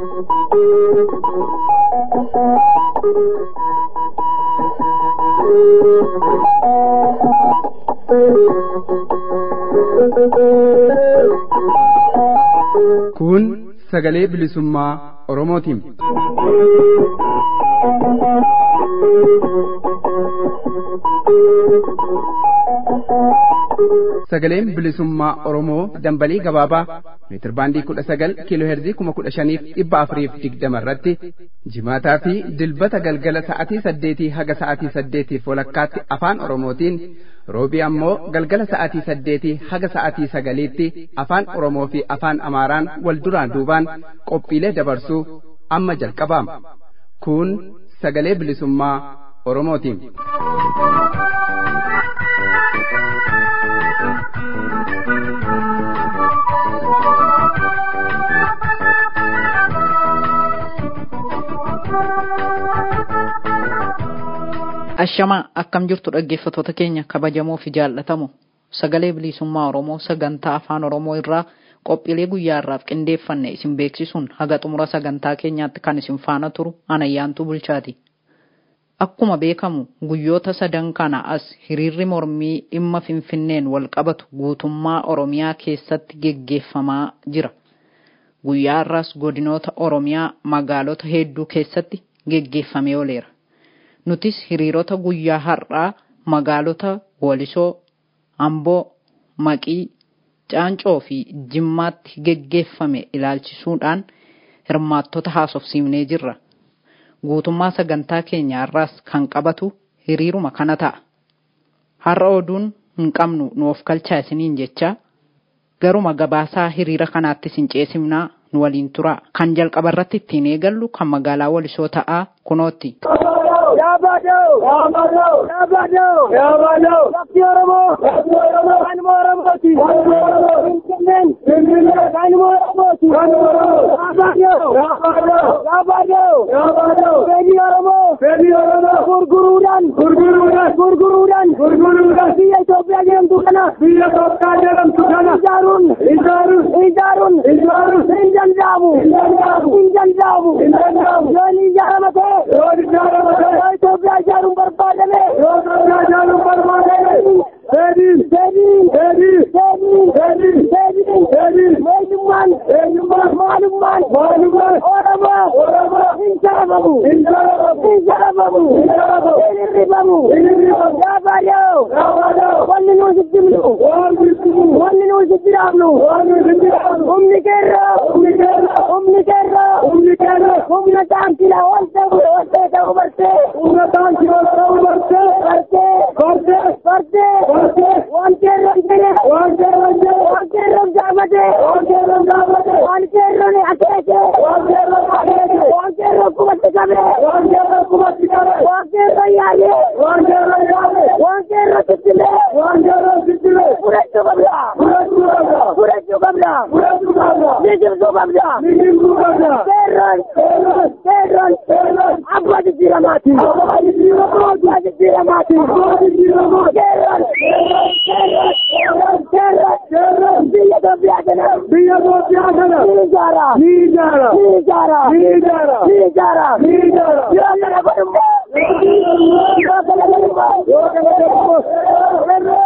Kun sagalee bilisummaa Oromootiin. Sagaleen bilisummaa Oromoo dambalii gabaabaa meetirbaandii kudha sagal kiiloo heerzii kuma kudha shaniif dhibba afuriif digdama irratti jimaataa fi dilbata galgala sa'atii saddeetii haga sa'atii saddeetiif walakkaatti afaan Oromootiin roobii ammoo galgala sa'atii saddeetii haga sa'atii sagaliitti afaan Oromoo fi afaan Amaaraan wal duraan duubaan qophiilee dabarsuu amma jalqabaama. Kun sagalee bilisummaa Oromootiin. Ashamaa akkam jirtu dhaggeeffattoota keenya kabajamoo fi jaallatamu sagalee bilisummaa Oromoo sagantaa afaan Oromoo irraa qophiilee guyyaa irraaf qindeeffanne isin beeksisuun haga xumura sagantaa keenyaatti kan isin faana turu anayyaantuu bulchaati. Akkuma beekamu guyyoota sadan kana as hiriirri mormii dhimma finfinneen wal qabatu guutummaa Oromiyaa keessatti geggeeffamaa jira. Guyyaa irraas godinoota Oromiyaa magaalota hedduu keessatti geggeeffamee ooleera. nutis hiriirota guyyaa har'aa magaalota Walisoo, Amboo, Maqii, Caancoo fi Jimmaatti geggeeffame ilaalchisuudhaan hirmaattota haasofsiifnee jirra. Guutummaa sagantaa keenya har'aas kan qabatu hiriiruma kana ta'a. Har'a oduun hin qabnu nuuf galchaa isiniin jecha garuma gabaasaa hiriira kanaatti isin ceesifnaa nu waliin tura. Kan jalqaba irratti ittiin eegallu kan magaalaa Walisoo ta'aa kunootti. Yaabadoo! Yaabadoo! Yaabadoo! Yaabadoo! Lafti Oromoo! Lafti Oromoo! Kanuma Oromooti! Kanuma Oromoo! Finfinneen! Finfinneen! Kanuma Oromooti! Kanuma Oromoo! Yaabadoo! Yaabadoo! Yaabadoo! Yaabadoo! Fedhii Oromoo! Fedhii Oromoo! Gurguruudhaan! Gurguruudhaan! Gurguruudhaan! Gurguruudhaan! Biyya Itoophiyaa jedhamtu kana! Biyya Itoophiyaa jedhamtu kana! Ijaaruun! Ijaaruun! Ijaaruun! Ijaaruun! Hin danda'amu! Hin danda'amu! Hin danda'amu! Hin danda'amu! Yoon ijaarama ta'e! Yoon ijaarama ta'e! Yoo Itoophiyaa ijaaruun barbaadame. Yoo Itoophiyaa ijaaruun barbaadame. Deebiin. Deebiin. Deebiin. Deebiin. Deebiin. Deebiin. Deebiin. Eenyummaan. Eenyummaan. Maalummaan. Maalummaan. Oromoo. Oromoo. Hin sharafamu. Hin sharafamu. Hin sharafamu. Hin sharafamu. Hin hirrifamu. Hin hirrifamu. Yaabaadoo. Yaabaadoo. Wanni nuyi sitti himnu. Wanni sitti himnu. Wanni nuyi sitti dhaabnu. Wanni sitti dhaabnu. Humni keerroo. Humni keerroo. Humni keerroo. Humni keerroo. Humna taankila ol ta'u ol ta'e ta'u bartee. Humna taankila ol ta'u bartee. Bartee. Bartee. Bartee. Bartee. Waan keerroon jedhe. Waan keerroon jedhe. Waan keerroon gaafate. Waan keerroon gaafate. Waan keerroon akeeke. Waan keerroon akeeke. Waan keerroon qubatti qabe. Waan keerroon qubatti qabe. Waan keerroon yaale. Waan keerroon yaale. Waan keerroon tittile. Waan keerroon tittile. Fudhachuu qabda. Fudhachuu qabda. Fudhachuu qabda. Fudhachuu qabda. Mijibsuu qabda. Mijibsuu qabda. Keerroon. Keerroon. Keerroon. Keerroon. Abbaa jijjiiramaati. Abbaa jijjiiramaati. Abbaa jijjiiramaati. Abbaa jijjiiramaati. Keerroon. Keerroon. Keerroon. Keerroon. Keerroon. Biyya Itoophiyaa kana. Biyya Itoophiyaa kana. Ni ijaara. Ni ijaara. Ni ijaara. Ni ijaara. Ni ijaara. Ni ijaara. Yoo kana godhummoo. Yoo kana godhummoo. Yoo kana godhummoo.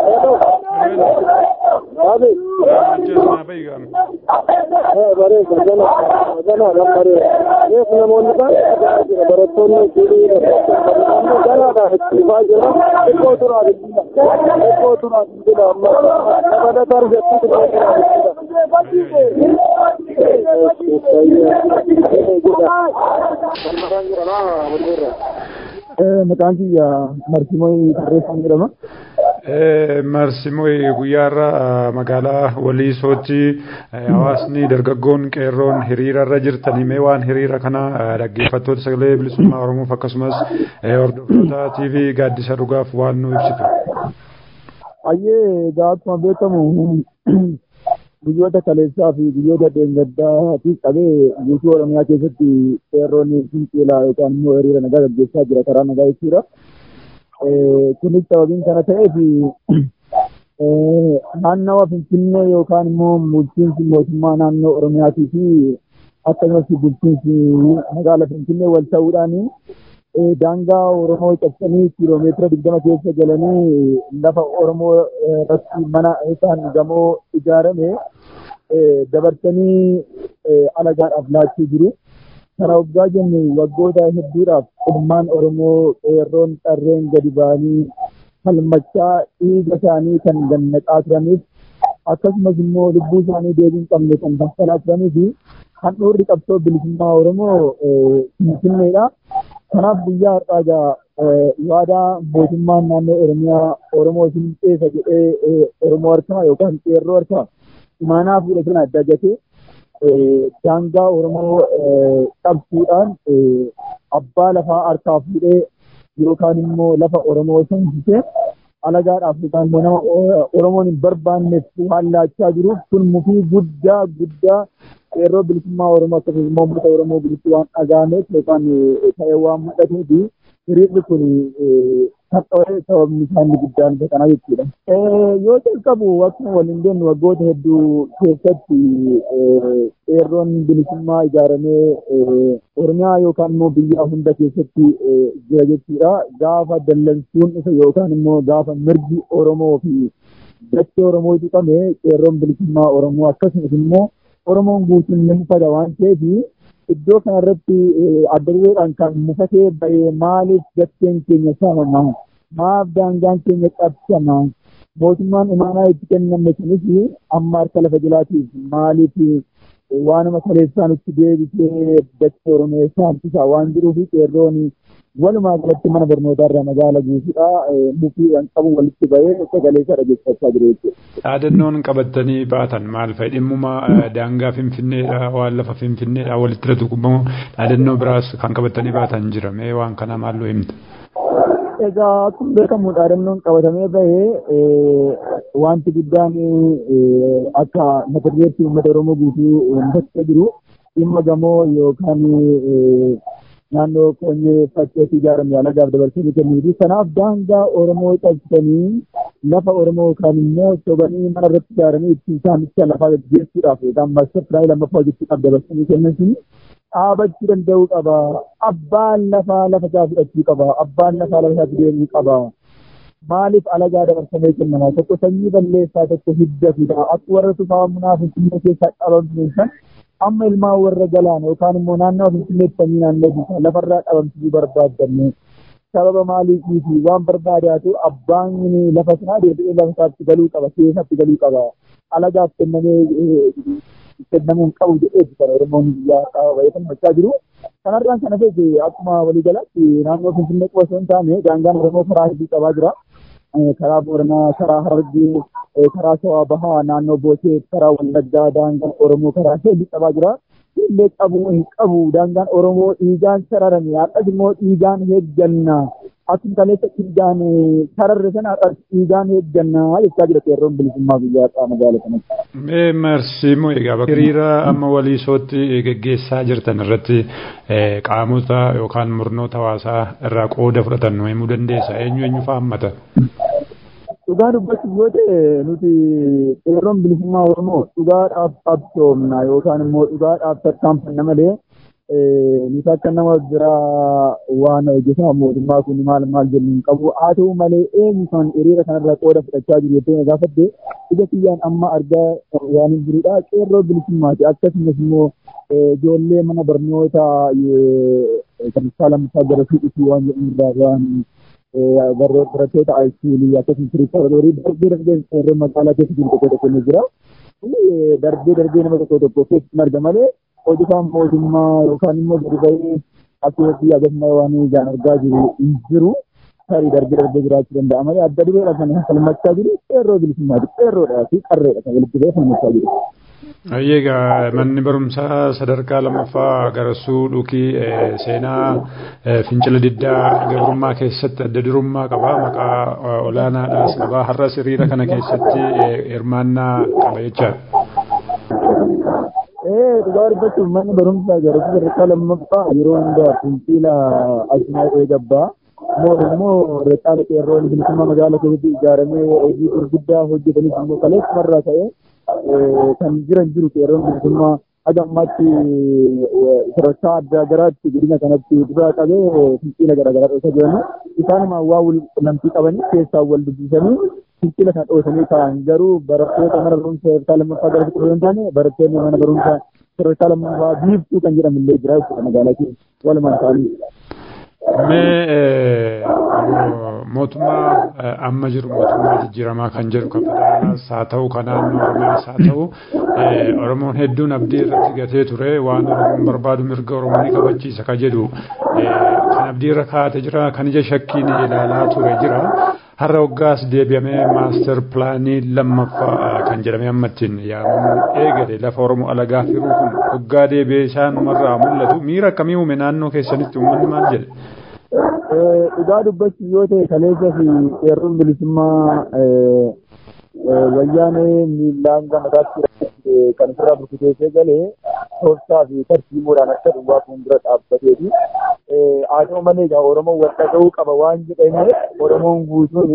Maqaan kiyya Marsimoo Tarreessaa jedhama. Marsimoo guyyaarra magaalaa Waliisootti hawaasni dargaggoon qeerroon hiriirarra jirtanii mee waan hiriira kana dhaggeeffattoota sagalee bilisummaa Oromoof akkasumas hordoftoota TV gaaddisa dhugaaf waan nu ibsitu. Ayyee akkuma beekamu guyyoota kaleessaa fi guyyoota dheengaddaatiif qabee guutuu Oromiyaa keessatti qeerroon fincilaa yookaan immoo hiriira nagaa gaggeessaa jira karaa nagaa jechuudha. kunis sababiin kana ta'eef naannawa Finfinnee yookaan immoo bulchiinsi mootummaa naannoo Oromiyaatii fi akkasumas bulchiinsi magaalaa Finfinnee wal ta'uudhaan daangaa Oromoo cabsanii kiiloomeetira digdama keessa galanii lafa Oromoo irratti mana yookaan gamoo ijaarame dabarsanii alagaadhaaf laachuu jiru. Kana waggaa jennu waggoota hedduudhaaf ummaan Oromoo qeerroon qarreen gadi ba'anii falmachaa dhiiga isaanii kan gannaqaa turaniif akkasumas immoo lubbuu isaanii deebii hin qabne kan dafalaa turanii fi handhuurri qabsoo bilisummaa Oromoo Finfinneedha. Kanaaf guyyaa har'aa egaa waadaa mootummaan naannoo Oromiyaa Oromoo isin ceesa jedhee Oromoo harkaa yookaan qeerroo harkaa imaanaa fuudhatan adda gatee daangaa Oromoo qabsuudhaan abbaa lafaa harkaa fuudhee yookaan immoo lafa Oromoo seensisee alagaadhaaf yookaan immoo nama Oromoon hin barbaanneef waan laachaa jiruuf kun mufii guddaa guddaa qeerroo bilisummaa Oromoo akkasumas immoo uummata Oromoo bilisuu waan dhagaameef yookaan ta'ee waan mul'atee fi hiriirri kun har'awee sababni isaanii guddaan isa kana jechuudha. Yoo jalqabu akkuma waliin deemnu waggoota hedduu keessatti qeerroon bilisummaa ijaaramee Oromiyaa yookaan immoo biyya hunda keessatti jira jechuudha. Gaafa dallansuun isa yookaan immoo gaafa mirgi Oromoo fi dachee Oromoo tuqame qeerroon bilisummaa Oromoo akkasumas immoo Oromoon guutuun ni mufata waan ta'eef iddoo kanarratti adda dureedhaan kan mufatee bahee maaliif dacheen keenya saamama maaf daangaan keenya qabsama mootummaan imaanaa itti kenname sunis amma harka lafa jalaatiif maaliif waanuma kaleessaa nutti deebisee dachee Oromoo saamsisaa waan jiruuf qeerroon walumaa galatti mana barnootaa irraa magaala guutuudha mufiidhaan qabu walitti bahee sagalee isaa dhageeffachaa jiru jechuudha. Dhaadannoon qabatanii baatan maal fa'i dhimmuma daangaa finfinneedha waan lafa finfinneedha walitti irratti gubbamu dhaadannoo biraas kan qabatanii baatan jira mee waan kana maalloo himta. Egaa akkuma beekamu dhaadannoon qabatamee bahee wanti guddaan akka mata dureetti uummata Oromoo guutuu mufatee jiru dhimma gamoo yookaan naannoo koonyee fakkeetti ijaarame alagaaf dabarsanii kennuufi. Kanaaf daangaa Oromoo cabsanii lafa Oromoo kan immoo sobanii mana irratti ijaaranii ittiin saamicha lafaa gaggeessuudhaaf yookaan maastar pilaanii lammaffaa hojjechuudhaaf dabarsanii kennan sun dhaabachuu danda'uu qaba. Abbaan lafaa lafa isaa fudhachuu qaba. Abbaan lafaa lafa isaa deemuu qaba. Maaliif alagaa dabarsamee kennama? Tokko sanyii balleessaa tokko hidda fida. Akka warra tufaa munaa finfinnee keessaa dhabamsiisan san amma ilmaan warra galaana yookaan immoo naannoo finfinneetti sanyii naannoo bisaa lafarraa dhabamsiisuu barbaaddanne. Sababa maaliifi waan barbaadaatu abbaan lafa sanaa deebi'ee lafa isaatti galuu qaba. Keessatti galuu qaba. Alagaaf kennamee kennamuun qabu jedheetu kan Oromoon biyyaa qaba bahee kan gochaa jiru. Kanarraan kana feete akkuma waliigalaatti naannoo Finfinnee qofa osoo hin taane daangaan Oromoo karaa hedduu qabaa jira. Karaa Booranaa, karaa Harargee, karaa Shawaa Bahaa, naannoo Boosee, karaa Wallaggaa daangaan Oromoo karaa hedduu qabaa jira. Illee qabu hin qabu daangaan Oromoo dhiigaan sararame har'as immoo dhiigaan heegganna. Akkuma kaleessa dhiigaan sararre sana har'as dhiigaan heegganna jechaa jira qeerroon bilisummaa guyyaa har'aa magaalaa kanatti. Mee marsiimoo egaa hiriira amma waliisootti geggeessaa jirtan irratti qaamota yookaan murnoota hawaasaa irraa qooda fudhatan himuu dandeessa eenyu eenyu fa'aa hammata? Dhugaa dubbachuuf yoo ta'e nuti qeerroon bilisummaa Oromoo dhugaadhaaf qabsoomna yookaan immoo dhugaadhaaf tarkaanfanna malee nuti akka nama biraa waan hojjetaa mootummaa kun maal maal jennu hin qabu haa ta'u malee eenyu kan hiriira kanarraa qooda fudhachaa jiru jettee gaafadde ija kiyyaan amma argaa waan hin jirudha qeerroo bilisummaati akkasumas immoo ijoollee mana barnoota sadarkaa lammaffaa gara fiixitti waan jedhamu irraa waan barattoota haayiskuulii akkasumas riifarorii darbee darbee qeerroo magaalaa keessa jiru tokko tokko ni jira. Darbee darbee nama tokko tokko keessatti marga malee hojjetaan mootummaa yookaan immoo gadi bahee akkasumas akkasuma waan ijaan argaa jiru hin jiru. Tarii darbee darbee jiraachuu danda'a malee adda dureedha kan falmachaa jiru qeerroo bilisummaati. Qeerroodhaa fi qarreedha kan walitti bahee falmachaa jiru. Egaa manni barumsaa sadarkaa lammaffaa garasuu dhukii seenaa fincila diddaa gabrummaa keessatti adda durummaa qaba maqaa olaanaadhaas qaba har'as hiriira kana keessatti hirmaannaa qaba jechaadha. Ee dhugaa dubbachuuf manni barumsaa garasuu sadarkaa lammaffaa yeroo hundaa fincila addunyaa eegabbaa. immoo reexaala qeerroon bilisummaa magaalaa keessatti ijaaramee hojii gurguddaa hojjetanis immoo kaleessumarraa ta'ee kan jiran jiru qeerroon bilisummaa haga ammaatti sadarkaa adda garaatti godina kanatti dura qabee fincila garaagaraa dhoofaa jiran isaanuma waa wal qunnamtii qabanii keessaa wal dubbisanii fincila kan dhoofanii ta'an garuu barattoota mana barumsa sadarkaa lammaffaa gara fiqiruu hin taane barattoonni mana barumsa sadarkaa lammaffaa biiftuu kan jedhamu illee jira jechuudha magaalaa keessa walumaan ta'anii. Mee mootummaa amma jiru mootummaa jijjiiramaa kan jedhu kan federaalaas haa ta'u kan naannoo Oromiyaas haa ta'u Oromoon hedduun abdii irratti gatee ture waan Oromoon barbaadu mirga Oromoo ni kabachiisa kan jedhu kan abdii irra kaa'ate jira kan ija shakkiin ilaalaa ture jira. Har'a waggaas deebi'amee maaster pilaanii lammaffaa kan jedhamee amma ittiin yaamamu eegale lafa Oromoo alagaa firuu kun waggaa deebi'ee isaanumarraa mul'atu miira akkamii uume naannoo keessanitti uummanni maal jedhe? Dhugaa dubbachuuf yoo ta'e kaleessa fi qeerroon bilisummaa wayyaanee miillaan gamataatti kan ofirraa burkuteessee galee tooftaa fi tartiibuudhaan akka duwwaa fuuldura dhaabbateeti. Haa ta'u malee egaa Oromoon wal dhaga'uu qaba waan jedhameef Oromoon guutuun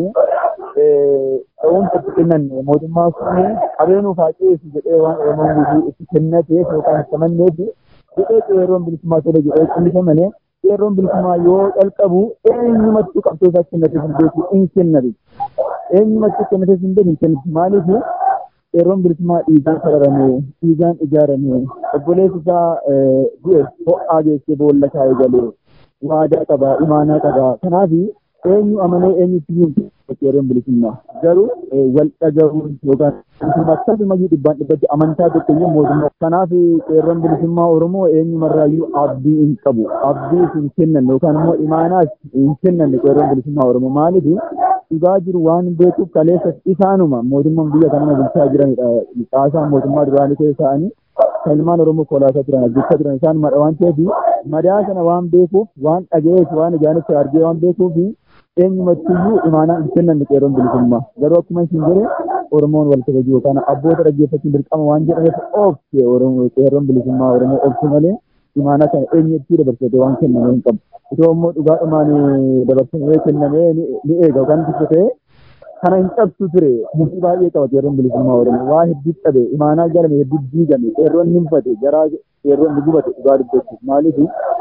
ta'uun itti kennanne mootummaan kun qabeenuuf haa ceesu jedhee waan Oromoon guutuu itti kennateef yookaan itti amanneef jedhee qeerroon bilisummaa tola jedhee qullisamane qeerroon bilisummaa yoo calqabu eenyumattuu qabsoo isaa kennateef hin beeku hin kennate. Eenyumattuu kennateef hin beeku hin kennate maaliif qeerroon bilisummaa dhiigaan sararame dhiigaan ijaarame obboleessi isaa du'e ho'aa geessee boolla kaa'ee galee waadaa qaba imaanaa qaba kanaaf eenyu amanee eenyutti hin qeerroon bilisummaa garuu wal dhagahuun yookaan akkasuma dhibbaan dhibbatti amantaa tokko mootummaa kanaaf qeerroon bilisummaa oromoo eenyumarraayyuu abdii hin qabu abdii hin kennan yookaan immoo imaanaas hin kennan qeerroon bilisummaa oromoo maaliif dhugaa jiru waan beekuuf kaleessa isaanuma mootummaan biyya kana bulchaa jiranidha caasaan mootummaa duraanii keessa ta'anii kan ilmaan oromoo kolaasaa turan hojjechaa turan isaanuma waan ta'eef madaa sana waan beekuuf waan dhaga'eef waan ijaanis argee waan beekuuf eenyumattiyyuu imaanaa hin kennan qeerroon bilisummaa garuu akkuma isin jedhe oromoon wal kabaju yookaan abboota dhaggeeffachuun dirqama waan jedhameef oofte qeerroon bilisummaa oromoo oofte malee imaanaa kana eenyutti dabarsate waan kenname hin qabu. Itoo immoo dhugaadhumaan dabarsamee kennamee ni eega yookaan tikfatee kana hin cabsu ture murtii baay'ee qaba qeerroon bilisummaa oromoo waa hedduu qabe imaanaa jalame hedduu diigame qeerroon ni mufate garaa qeerroon ni gubate dhugaa dubbachuuf maaliif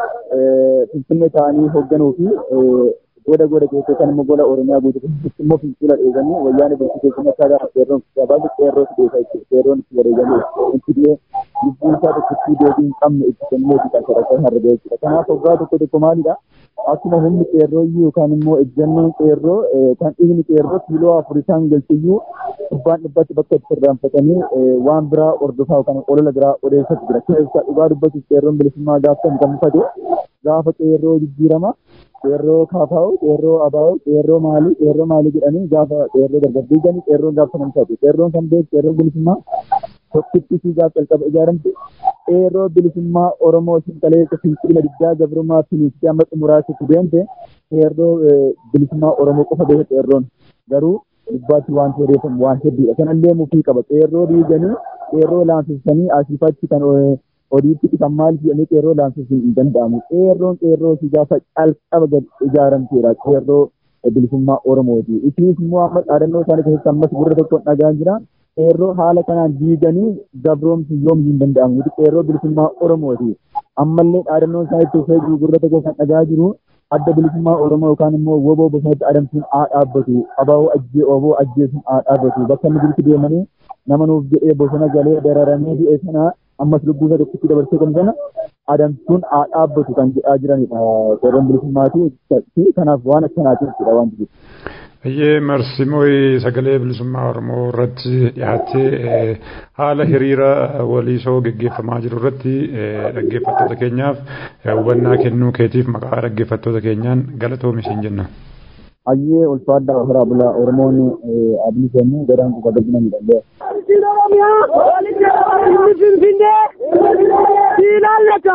finfinnee ta'anii hoogganuu fi goda goda keessatti kan immoo gola oromiyaa guutuu immoo fincila dheeganii wayyaanee bulchuu keessatti akka gaafa qeerroon gabaasa qeerroo si deessa jechuudha qeerroon itti bareegamee itti dhiyee lubbuun isaa tokko itti deebii hin qabne itti kennee fi kan sadarkaa harra ga'e jechuudha kanaaf waggaa tokko tokko maalidha akkuma humni qeerroo iyyuu yookaan immoo ejjannoon qeerroo kan dhiigni qeerroo kiiloo afur isaan galchiyyuu dhibbaan dhibbatti bakka itti irraanfatanii waan biraa ordofaa yookaan olola biraa odeeffatu jira keessaa dhugaa dubbachuuf qeerroon bilisummaa gaafa kan mufate gaafa qeerroo jijjiirama qeerroo kaafaa'u qeerroo abaa'u qeerroo maalii qeerroo maalii jedhanii gaafa qeerroo dargaggeeyyanii qeerroon gaafa kan mufate qeerroon kan beeku qeerroon bilisummaa tokkitti isii gaafa calqaba ijaaramte qeerroo bilisummaa oromoo isin kaleessa fincila diddaa gabrummaa finiitti amma xumuraatti deemte qeerroo bilisummaa oromoo qofa beeka qeerroon garuu gubbaatti waan odeeffamu waan hedduudha kanallee mufii qaba qeerroo diiganii qeerroo laansisanii asiifachi kan odiitti kan maal jedhamee qeerroo laansisuun hin danda'amu qeerroon qeerroo si gaafa calqaba ijaaramteedha qeerroo bilisummaa oromooti isiis immoo amma dhaadannoo isaanii keessatti ammas gurra tokkoon dhagaan jira qeerroo haala kanaan diiganii gabroomsi yoom hin danda'amu qeerroo bilisummaa oromooti ammallee dhaadannoo isaanii tuufee jiru gurra tokko kan dhagaa jiru adda bilisummaa oromoo yookaan immoo woboo bosonatti adamsuun haa dhaabbatu abaaboo ajjee oboo ajjeesuun haa dhaabbatu bakka inni jirutti deemanii nama nuuf jedhee bosona galee dararamee du'e sana ammas lubbuu isaa tokkotti dabarsee kan sana adamsuun haa dhaabbatu kan jedhaa jiranidha qeerroon bilisummaati kanaaf waan akkanaatiif jedha wanti jiru. Baay'ee marsimooyi sagalee bilisummaa Oromoo irratti dhiyaattee haala hiriira waliisoo geggeeffamaa jiru irratti dhaggeeffattoota keenyaaf hubannaa kennuu keetiif maqaa dhaggeeffattoota keenyaan galatoomi siin jenna. Hayyee ulfaadhaa ofiraa bulaa Oromoon abdii kennuu gadaan kufa galchina miidhagee. Waliin Oromiyaa inni Finfinnee ilaallata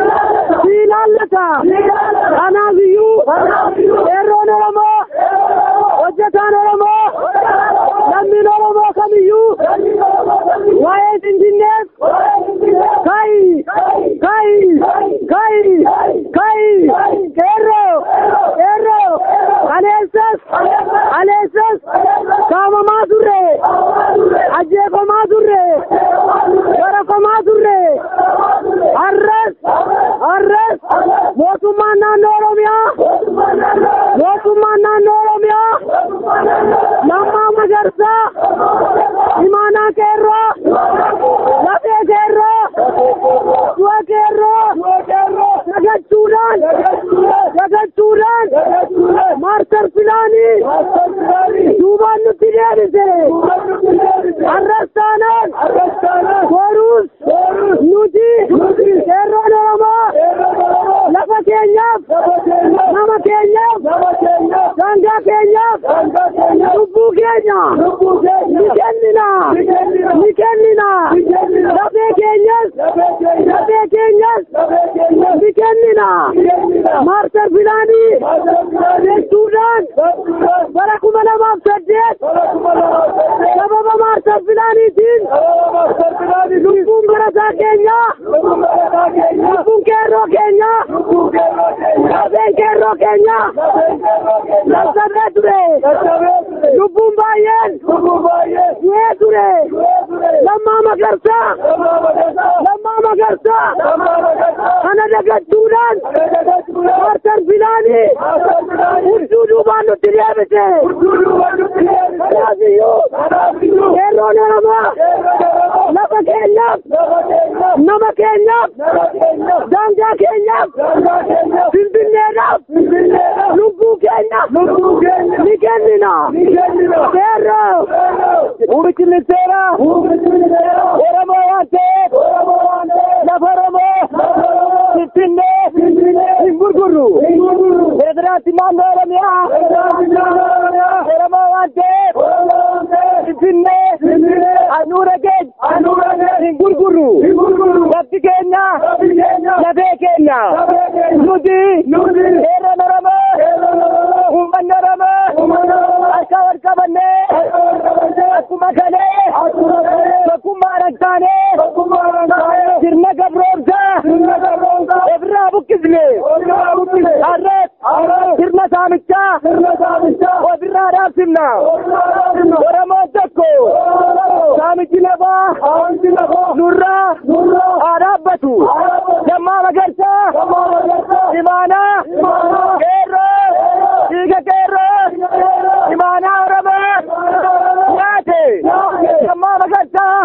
ilaallata kanaaf iyyuu qeerroon Oromoo hojjetaan Oromoo lammiin Oromoo kamiyyuu waa'ee Finfinneef ka'i ka'i ka'i ka'i qeerroo qeerroo aleessas aleessas saamamaa turre ajjeefamaa turre garafamaa turre qeerroo dagachuudhaan dagachuudhaan maartar filaanii duubaan nutti deebise arrastaanaan boruus nuti qeerroon oromoo lafa keenyaaf nama keenyaaf daangaa keenyaaf lubbuu keenya ni kennina ni kennina lafee keenyas lafee keenyas ni kennina maartar filaanii jechuudhaan bara kuma lamaaf saddeet sababa maartar filaaniitiin lubbuun barataa keenya lubbuun qeerroo keenya lafeen qeerroo keenya sassabee ture lubbuun baay'een du'ee ture lammaa magarsaa lammaa magarsaa kana dagachuudhaan maartar filaanii hudduu duubaan nutti deebise kanaafiyyuu qeerroon oromoo lafa keenyaaf nama keenyaaf daangaa keenyaaf finfinneedhaaf lubbuu keenya ni kennina qeerroo muummichi ministeeraa oromoo waan ta'eef lafa oromoo finfinnee hin gurgurru pirezidaanti naannoo oromiyaa oromoo waan ta'eef finfinnee handhuura keenya hin gurgurru lafti keenya lafee keenya nuti qeerroon oromoo uummanni oromoo harka wal qabannee akkuma kalee tokkummaa dhagtaanee sirna gabroomsaa ofirraa buqqisne har'as sirna saamichaa ofirraa dhaabsifna oromoon tokko saamichi lafaa nurraa haa dhaabbatu lammaa magarsaa imaanaa qeerroo dhiiga qeerroo imaanaa oromoo nyaate lammaa magarsaa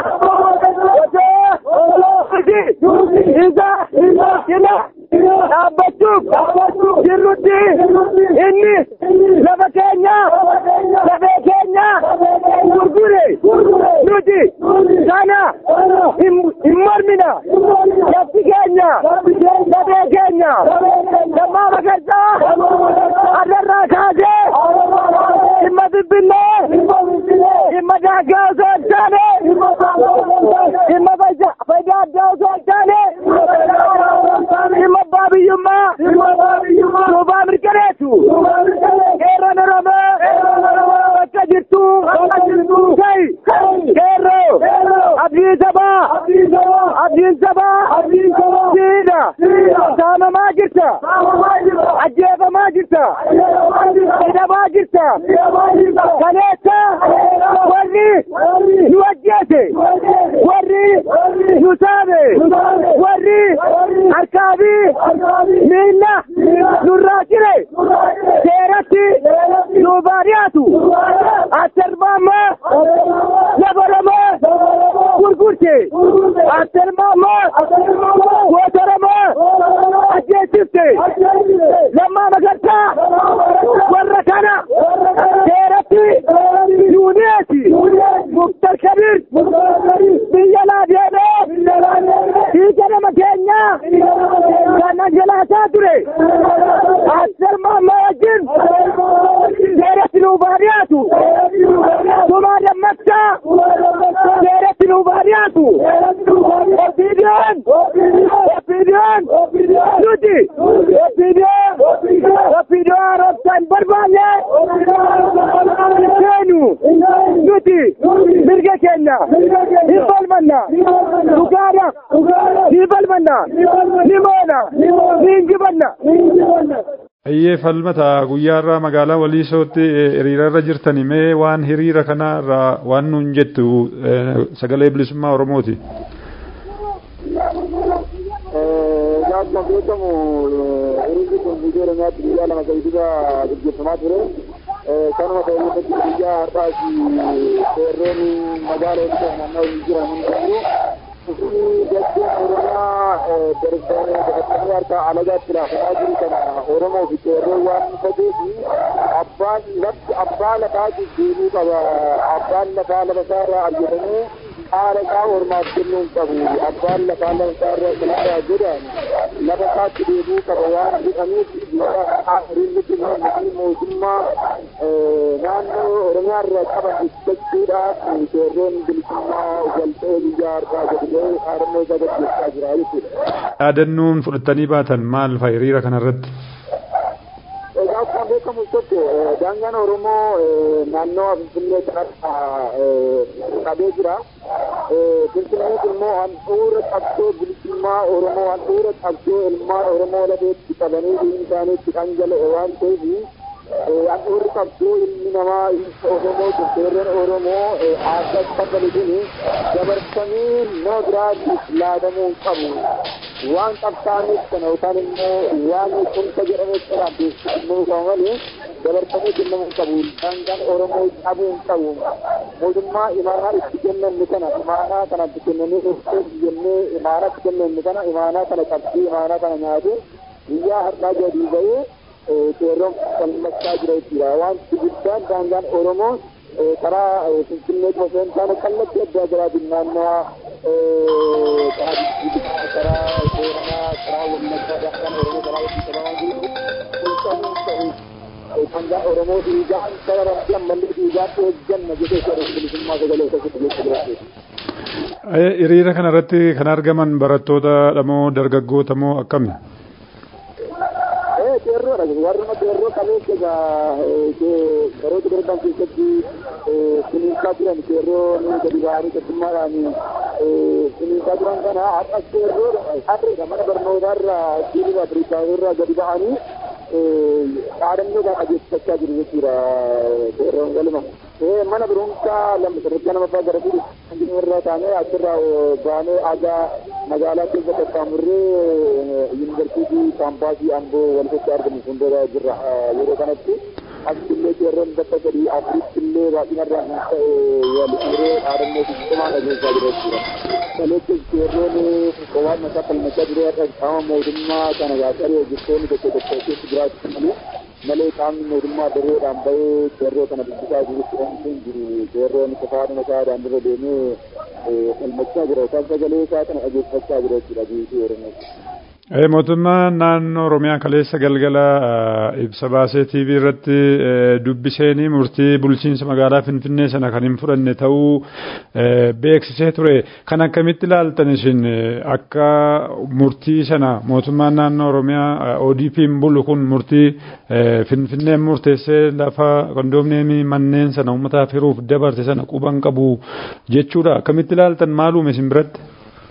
osoo isa cina dhaabbachuuf jirrutti inni lafa keenya lafee keenya gurgure nuti kana hin mormina lafti keenya lafee keenya lammaa magarsaa adarraa kaasee dhimma finfinnee dhimma daangaa osoo hin taane dhimma fayyaa addaa osoo hin taane dhimma abbaa biyyummaa duubaa mirkaneessu qeerroon oromoo bakka jirtu ta'i qeerroo abdii sabaa abdiin sabaa siidha saamamaa jirta ajjeefamaa jirta hidhamaa jirta kaleessa warri nu ajjeese warri nu saame warri harkaa fi miilla nurraa cire seeratti nu baadiyyaatu asirmaamma lafa oromoo gurgurte asirmaamma goota oromoo ajjeesifte lammaa magarsaa warra kana seeratti nuuneeti muktar kabir biyya laa deemee dhiiga nama keenya kan anjalaasaa ture asirmaamma wajjin seeratti nu baadiyyaatu tumaa dammaqsaa seeratti nu baadiyyaatu ofiidiyoon ofiidiyoon nuti ofiidiyoon ofiidiyoo haaromsaan barbaanne seenu nuti mirga keenya hin falmanna dhugaadhaaf ni falmanna ni moona ni injifanna. Ayyee falmata guyyaarraa magaalaa Waliisootti hiriirarra jirtani mee waan hiriira kanarraa waan nuun jettu sagalee bilisummaa Oromooti. Akkuma beekamu hiriirri kun biyya Oromiyaatti guyyaa lama gadi dura gaggeeffamaa ture. Kanuma ta'e irratti guyyaa har'aas seerroon magaala Waliisoo naanna'u jiran hundayyuu Kufii dacheen Oromiyaa darbanii harka alagaatti laafataa jiru kana Oromoo fi qeerroo waan ta'eef abbaan lafti abbaa lafaatiif deebii qaba. Abbaan lafaa lafa isaarraa argatanii haala isaa ormaaf kennuu hin qabu. Abbaan lafaa lafa isaarraa kanarraa jedhan lafa isaatti deebii qaba waan jedhaniif hiriirri kennuu mootummaa naannoo Oromiyaa irraa qaban ibsachuudhaaf qeerroon bilisummaa galtee biyya harkaa gadi ba'ee haarannoo isaa gaggeessaa jira jechuudha. Yaadannoon fudhatanii baatan maal fa'a hiriira kanarratti? Egaa akkuma beekamu tokko daangaan Oromoo naannoo Finfinnee kanarra qabee jira. Finfinnees immoo handhuura qabsoo bilisummaa Oromoo handhuura qabsoo ilmaan Oromoo lafeetti qabanii dhiigni isaanii itti dhangala'e waan ta'eef handhuurri qabsoo ilmi namaa Oromoo qeerroon Oromoo aadaa qabale kun dabarfamee nama biraatiif laadamuu hin qabu. waan qabsaa'aniif kana yookaan immoo waan kunta jedhameef kanaaf beeksifamuu qaba malee dabarfamee kennamuu hin qabu. Daangaan Oromoo cabuu hin qabu. Mootummaa imaanaa itti kennanne kana imaanaa kana itti kennanii dhufee jennee imaanaa itti kennanne kana imaanaa kana qabsee imaanaa kana nyaatee guyyaa har'aa gadi ba'ee qeerroon falmachaa jira jechuudha. Wanti guddaan daangaan Oromoo karaa Finfinnee qofa hin taane kallattii adda addaa naannawaa karaa Booranaa karaa Wallaggaa daangaan Oromoo karaa walitti qabamaa jiru kun ta'uu daangaa Oromoo dhiigaan saba rabbii ammallee dhiigaan eegganna jedhee jedhu bilisummaa sagalee keessatti jecha jiraate. Hiriira kanarratti kan argaman barattoota dhamoo dargaggoota moo akkami? qeerroodha warruma qeerroo qabeessa egaa baroota darban keessatti kunuunsaa turan qeerroo ni gadi ba'anii tokkummaadhaan kunuunsaa turan kana har'as qeerroodha har'eedha mana barnootaarra siiniif afrikaanirraa gadi ba'anii dhaadannoo dhageessifachaa jiru jechuudha qeerroon galma. mana barumsaa lama sadarkaa lamaffaa gara fuudhu irra taanee achirraa baanee aadaa magaalaa keessa qaxxaamurree yuunivarsiitii kaampaasii amboo walitti argamu fuuldura jirra yeroo kanatti akkillee qeerroon bakka sadii afuritti illee baay'inarraa kan ta'e waliree dhaadannoo fi cimaa dhageessaa jira jechuudha. Kaleetti qeerroon qowwaan mataa falmachaa jiru irra qaama mootummaa kana gaafsaree hojjettoonni tokko tokko keessa jiraachuu malee malee qaamni mootummaa dareedhaan bahee qeerroo kana dubbisaa jirutti oomishuun jiru qeerroon qofaadhuma isaa daandirra deemee falmachaa jira yookaan sagalee isaa kana dhageeffachaa jira jechuudha biyyi oromoo. Mootummaan naannoo Oromiyaa kaleessa galgala ibsa baasee TV irratti dubbiseenii murtii bulchiinsa magaalaa Finfinnee sana kan hin fudhanne ta'uu beeksisee ture. Kan akkamitti ilaaltan isin akka murtii sana mootummaan naannoo Oromiyaa ODP'n bulu kun murtii Finfinneen murteessee lafa kondoomneemii manneen sana uummataaf hiruuf dabarte sana quban qabu jechuudha. Akkamitti ilaaltan maalume isin biratti?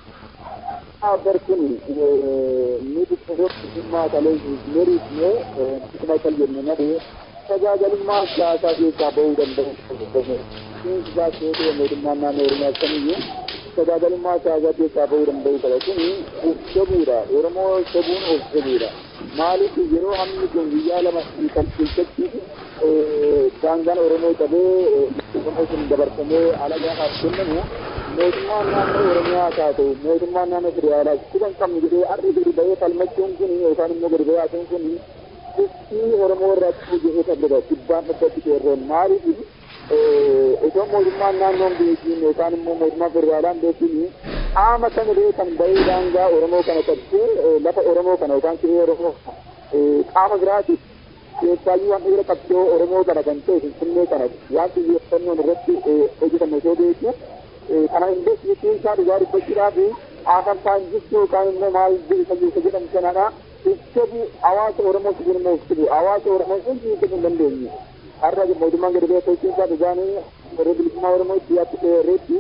Barkun ni dhimmaa kalee meriifne dhimma kal jenne malee tajaajilamummaa siyaasaa keessaa bahuu danda'u. Seensisaa seetee mootummaan naannoo Oromiyaa kamiyyuu tajaajilamummaa siyaasaa keessaa bahuu danda'u qaba. Kun of jabuudha. Oromoo jabuun of jabuudha. Maaliif yeroo hamni kun guyyaa lama kan keessatti daangaan Oromoo qabee Oromoo sun dabarfamee alagaadhaaf kennamu mootummaan naannoo Oromiyaa haa ta'u mootummaan naannoo federaalaas kuban qabnu jedhee har'i gadi ba'ee falmachuun kun yookaan immoo gadi ba'aatuun kun kuffii Oromoo irratti hojjetee tabbata dhibbaan dhabbatti qeerroon maaliif osoo mootummaan naannoon beekiin yookaan immoo mootummaan federaalaan beekiin qaama kamillee kan ba'ee daangaa Oromoo kana qabsee lafa Oromoo kana yookaan qe'ee Oromoo qaama biraatiif keessaayyuu waan dhiira qabsoo Oromoo kana kan ta'e Finfinnee kana waan xiyyeeffannoon irratti hojjetame osoo beekuu kana investiitiin isaa dhugaa dubbachuudhaaf afaan saayintistii yookaan immoo maal isa jedhamu sanadha ibsabu hawaasa Oromoo si jirma ibsabu hawaasa Oromoo hundi ibsuu hin dandeenye har'a mootummaan gadi ba'ee sochiin isaa dhugaanii warra bilisummaa Oromoo itti yaatti reetti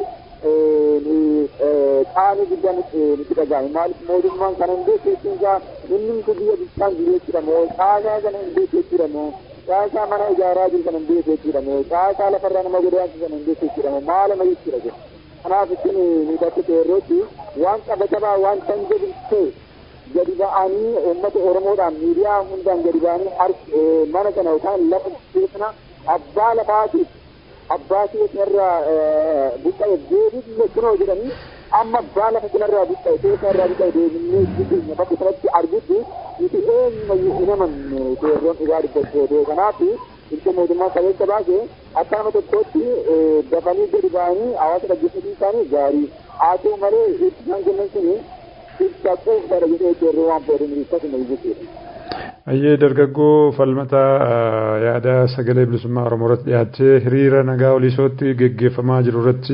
qaanii guddaan nutti dhaga'ame maaliif mootummaan kana hin beekeessuun isaa inni kun biyya bishaan jiru jechuudha moo caasaa kana hin beeku jechuudha moo caasaa mana ijaaraa jiru kana hin beeku jechuudha moo caasaa lafarraa nama godaansu kana hin beeku jechuudha moo maalama jechuudha kun kanaaf ittiin miidhagde qeerrootti waan qabatabaa waan tan jedhu gadi ba'anii uummata Oromoodhaan miidiyaa hundaan gadi ba'anii mana kana yookaan lafa keessana abbaa lafaatiif abbaa keessarraa buqqa'e deebii kunoo jedhanii amma baala fakkirraa buqqa'e keessa irraa buqqa'e deemnee jireenya bakka sanatti argutti nuti eenyumayyuu hin amanne seerroon dhugaa dubbattee kanaaf ilka mootummaa qabeessa baase akka nama tokkootti dafanii gadi ba'anii hawaasa dhaggeeffatuu isaanii gaarii haa ta'u malee ibsaan kennan suni ibsa quufsaadha jedhee seerroo waan fayyadamu ibsa kenna jechuudha. Ayyee dargaggoo falmata yaada sagalee bilisummaa Oromoo irratti dhiyaatee hiriira nagaa oliisootti geggeeffamaa jiru irratti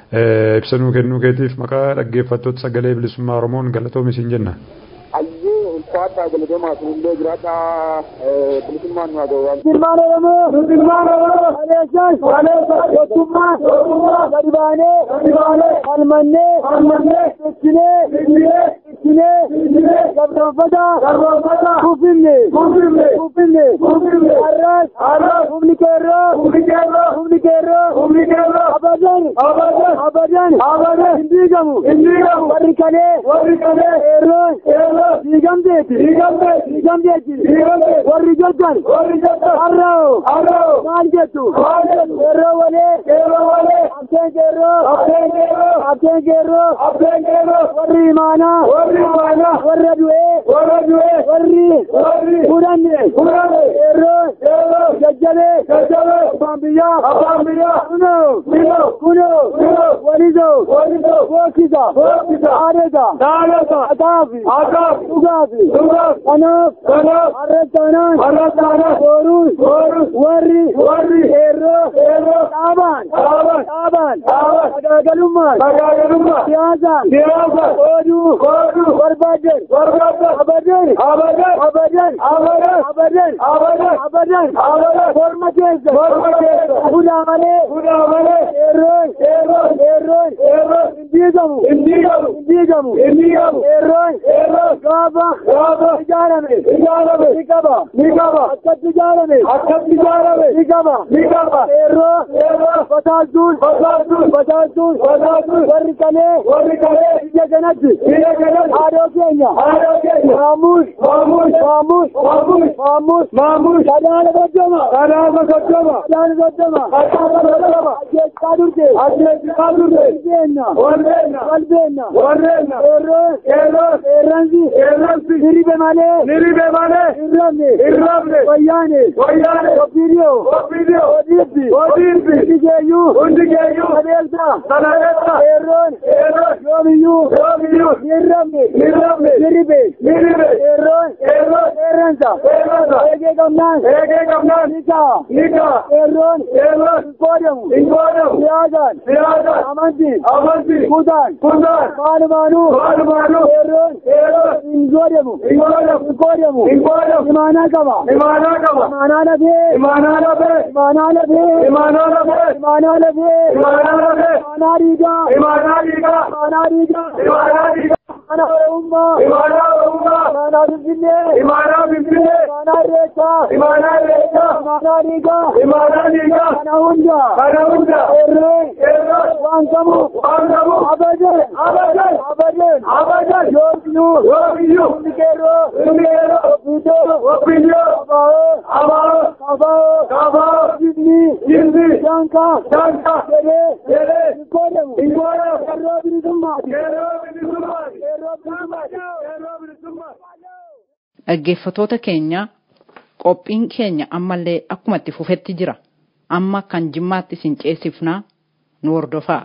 ibsanuu kennuu keetiif maqaa dhaggeeffattoota sagalee bilisummaa Oromoon galatoomi siin jenna. Ayyee ulfaataa galatoomaa sunillee jiraadhaa bilisummaan nu haa ga'u. Musulmaan Oromoo, Musulmaan Oromoo, Aleessan, Aleessan, Tokkummaa, Tokkummaa, gadi baanee, gadi baanee, falmannee, falmannee, ibsinee, ibsinee, ibsinee, ibsinee, gabroonfata, gabroonfata, kufinne, kufinne, kufinne, kufinne, har'as, har'as, humni keerroo, humni keerroo, humni keerroo, humni keerroo, abadan, abadan, abadan, abadan, hin diigamu, hin diigamu, warri kalee, warri kalee, keerroon, keerroon, diigamteeti, diigamteeti, diigamteeti, diigamteeti, warri joddan, warri joddan, har'oo, har'oo, maal jettu, maal jettu, keerroo walee, keerroo walee, abdeen keerroo, abdeen keerroo, abdeen keerroo, abdeen keerroo, warri imaanaa, warri imaanaa, warra du'ee, warra du'ee, warri, warri, fudhanne, fudhanne, keerroo, keerroo, jajjabee, jajjabee, abbaan biyyaa, abbaan biyyaa, kunoo, kunoo, kunoo, kunoo, walisoo, walisoo, bookisa, bookisa, aadata, aadata, akaafi, akaafi, dhugaafi, dhugaafi, kanaaf, kanaaf, harrattaanaan, harrattaanaan, booruus, booruus, warri, warri, keerroo, keerroo, dhaabaan, dhaabaan, dhaabaan, dhaabaan, sagaagalummaan, sagaagalummaan, siyaasaan, siyaasaan, ooduu, ooduu, barbaadan, barbaadan, abadan, abadan, abadan, abadan, abadan, abadan, abadan, abadan, morma keessa, morma keessa, fuudhaa malee, fuudhaa malee, keerroon, keerroon, keerroon, keerroon, hin diigamu, hin diigamu, hin diigamu, hin diigamu, keerroon, keerroon, gaafa, gaafa, ijaarame, ijaarame, ni qaba, ni qaba, akkatti ijaarame, akkatti ijaarame, ni qaba, ni qaba, keerroo, keerroo, bataaltuun, bataaltuun, bataaltuun, bataaltuun, warri kalee, warri kalee, biyya kanatti, biyya kanatti, haadhoo keenya, haadhoo keenya, maamuus, maamuus, maamuus, maamuus, maamuus, maamuus, sadaala soddoma, sadaala soddoma, sadaala soddoma, sadaala soddoma, ajjeessaa durte, ajjeessaa durte, walbeenna, walbeenna, walbeenna, walbeenna, keerroon, keerroon, keerransi, keerransi, hiribe malee, hiribe malee, hirrabne, hirrabne, wayyaane, wayyaane, ofiidiyoo, ofiidiyoo, odiibbi, odiibbi, hundi keeyyuu, hundi keeyyuu, sadeelsa, sadeelsa, keerroon, keerroon, yoomiyyuu, yoomiyyuu, hirrabne, hirrabne, hiribe, hiribe, keerroon, keerroon, keerransa, keerransa, eegee qabnaan, eegee qabnaan, nikaa, nikaa, keerroon, keerroon, hin qoodamu, hin qoodamu, siyaasaan, siyaasaan, amantiin, amantiin, kutaan, kutaan, maalumaanuu, maalumaanuu, keerroon, keerroon, hin qoodamu, hin qoodamu, hin qoodamu, hin qoodamu, imaanaa qaba, imaanaa qaba, imaanaa lafee, imaanaa lafee, imaanaa lafee, imaanaa lafee, imaanaa lafee, imaanaa lafee, imaanaa dhiigaa, imaanaa dhiigaa, imaanaa dhiigaa, imaanaa dhiigaa. Imaanaa Oromummaa, imaanaa Oromummaa, imaanaa Finfinnee, imaanaa Finfinnee, imaanaa Irreechaa, imaanaa Irreechaa, imaanaa dhiigaa, imaanaa dhiigaa, kana hunda, kana hunda, eerree, eerree, waan qabu, waan qabu, abadan, abadan, abadan, abadan, yoomiyyuu, yoomiyyuu, hundi keerroo, hundi keerroo, ofiidoo, ofiidoo, abaa'oo, abaa'oo, kabaa'oo, kabaa'oo, jibni, jibni, dankaa, dankaa, jedhee, jedhee, hin qoodamu, hin qoodamu, keerroo bilisummaati, keerroo bilisummaati, keerroo bilisummaati, keerroo bilisummaati. Dhaggeeffatoota keenya qophiin keenya ammallee akkuma itti fufetti jira. Amma kan jimmaatti isin ceesifnaa nu hordofaa.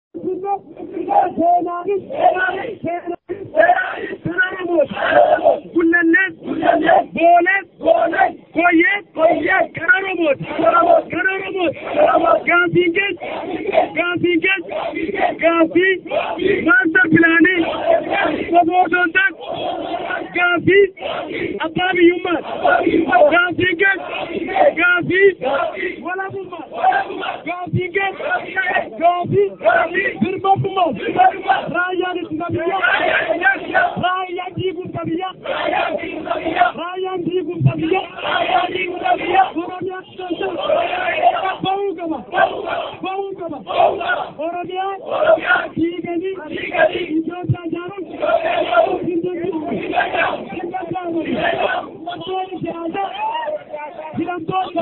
Gullallees, boolees, koyyees, gara Oromooti, gara Oromooti, gaafii kees, gaafii kees, gaafii maastar pilaanii, kofootootaan, gaafii abbaa biyyummaati, gaafii kees, gaafii walabummaati, gaafii kees, gaafii birmadummaati, raayyaan ittisa biyyaa, raayyaan diigumsa biyyaa, raayyaan diigumsa biyyaa, Oromiyaa bahuu qaba, bahuu qaba, Oromiyaa diiganii Itoophiyaa ijaaruun hin danda'amu, hin danda'amu. Hidhamtoonni siyaasaa, hidhamtoonni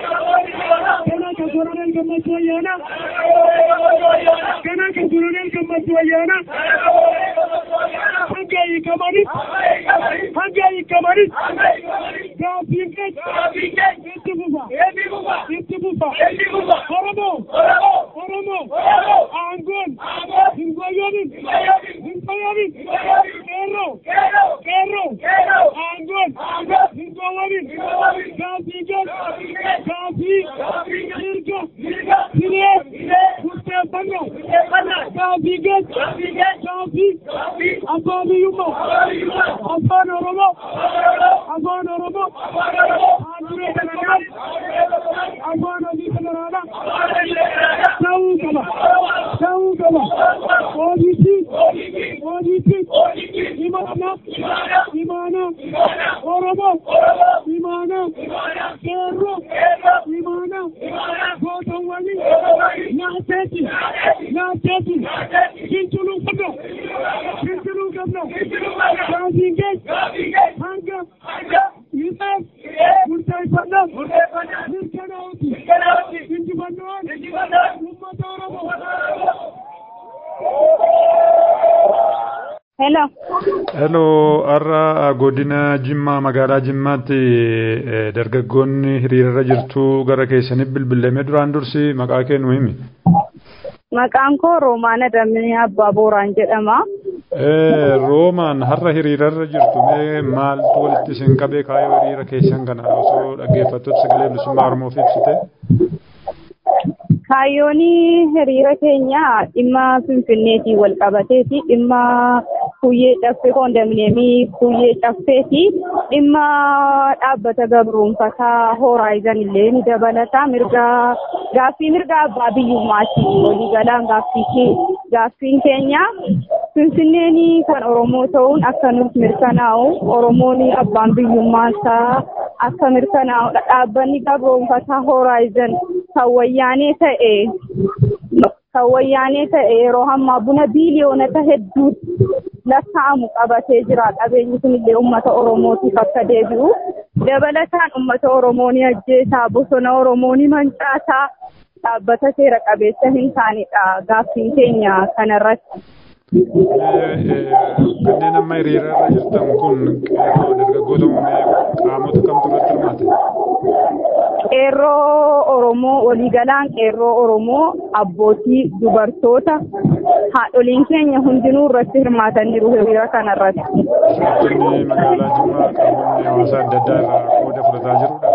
siyaasaa, kana kan Koloneel Gammachuu Ayyaanaa, kana kan Koloneel Gammachuu ummati wayyaana hanga hiikamanis hanga hiikamanis gaaffiin keenya itti fufa itti fufa oromoo oromoo aangoon hin goyyoonin hin goyyoonin qeerroo qeerroo aangoon hin gowwomin gaaffii keenya gaaffii mirga hiree murteeffannoo gaaffii keenya gaaffii abbaa biyyummaa afaan oromoo afaan oromoo haaduree federaalaa afaan hojii federaalaa ta'uu qaba ta'uu qaba hojiitti hojiitti imaana imaana oromoo imaana qeerroo imaana gootawwanii nyaateeti nyaateeti finciluu qabna finciluu qabna gaaffiin keenya hanga hiixeef murteeffannaa mirkanaa'uti injifannoon uummata oromoo Hello. Hello, har'a godina Jimmaa magaalaa Jimmaatti eh, dargaggoonni hiriirarra jirtu gara keessaniif bilbilamee duraan dursi maqaa kee nu himi. Maqaan koo Roomaan Adamee Abbaa Booraan jedhama. Eh, Roomaan har'a hiriirarra jirtu mee maaltu walitti isin qabee kaayoo hiriira keessan kana osoo dhaggeeffattoota sagalee bilisummaa Oromoof ibsite? Kaayyoon hiriira keenya dhimma Finfinneetiin wal qabateeti. Dhimma kuyyee caffee koondominiyeemii kuyyee caffeeti. Dhimma dhaabbata gabroonfataa hooraayizen illee ni dabalata. Mirga gaaffii mirga abbaa biyyummaati. Waliigalaan gaaffii gaaffiin keenya Finfinneen kan Oromoo ta'uun akka nuuf mirkanaa'u Oromoon abbaan biyyummaasaa akka mirkanaa'u dhaabbanni gabroonfataa hooraayizen kan wayyaanee ta'e kan wayyaanee ta'e yeroo ammaa buna biiliyoonota hedduu lakkaa'amu qabatee jira qabeenyi kun illee uummata oromootiif akka deebi'u dabalataan uummata oromoo ni ajjeesaa bosona oromoo ni mancaasaa dhaabbata seera qabeessa hin taanedha gaaffiin keenya kanarratti. Kanneen amma hiriirarra jirtan kun qeerroo dargaggoota uumee qaamota kamtu irratti hirmaate? qeerroo Oromoo waliigalaan qeerroo Oromoo abbootii dubartoota haadholiin keenya hundinuu irratti hirmaataniiru hiriira kanarratti. Jiraattonni magaalaa Jimmaa qaamonni hawaasaa adda addaa irraa qooda fudhataa jirudha.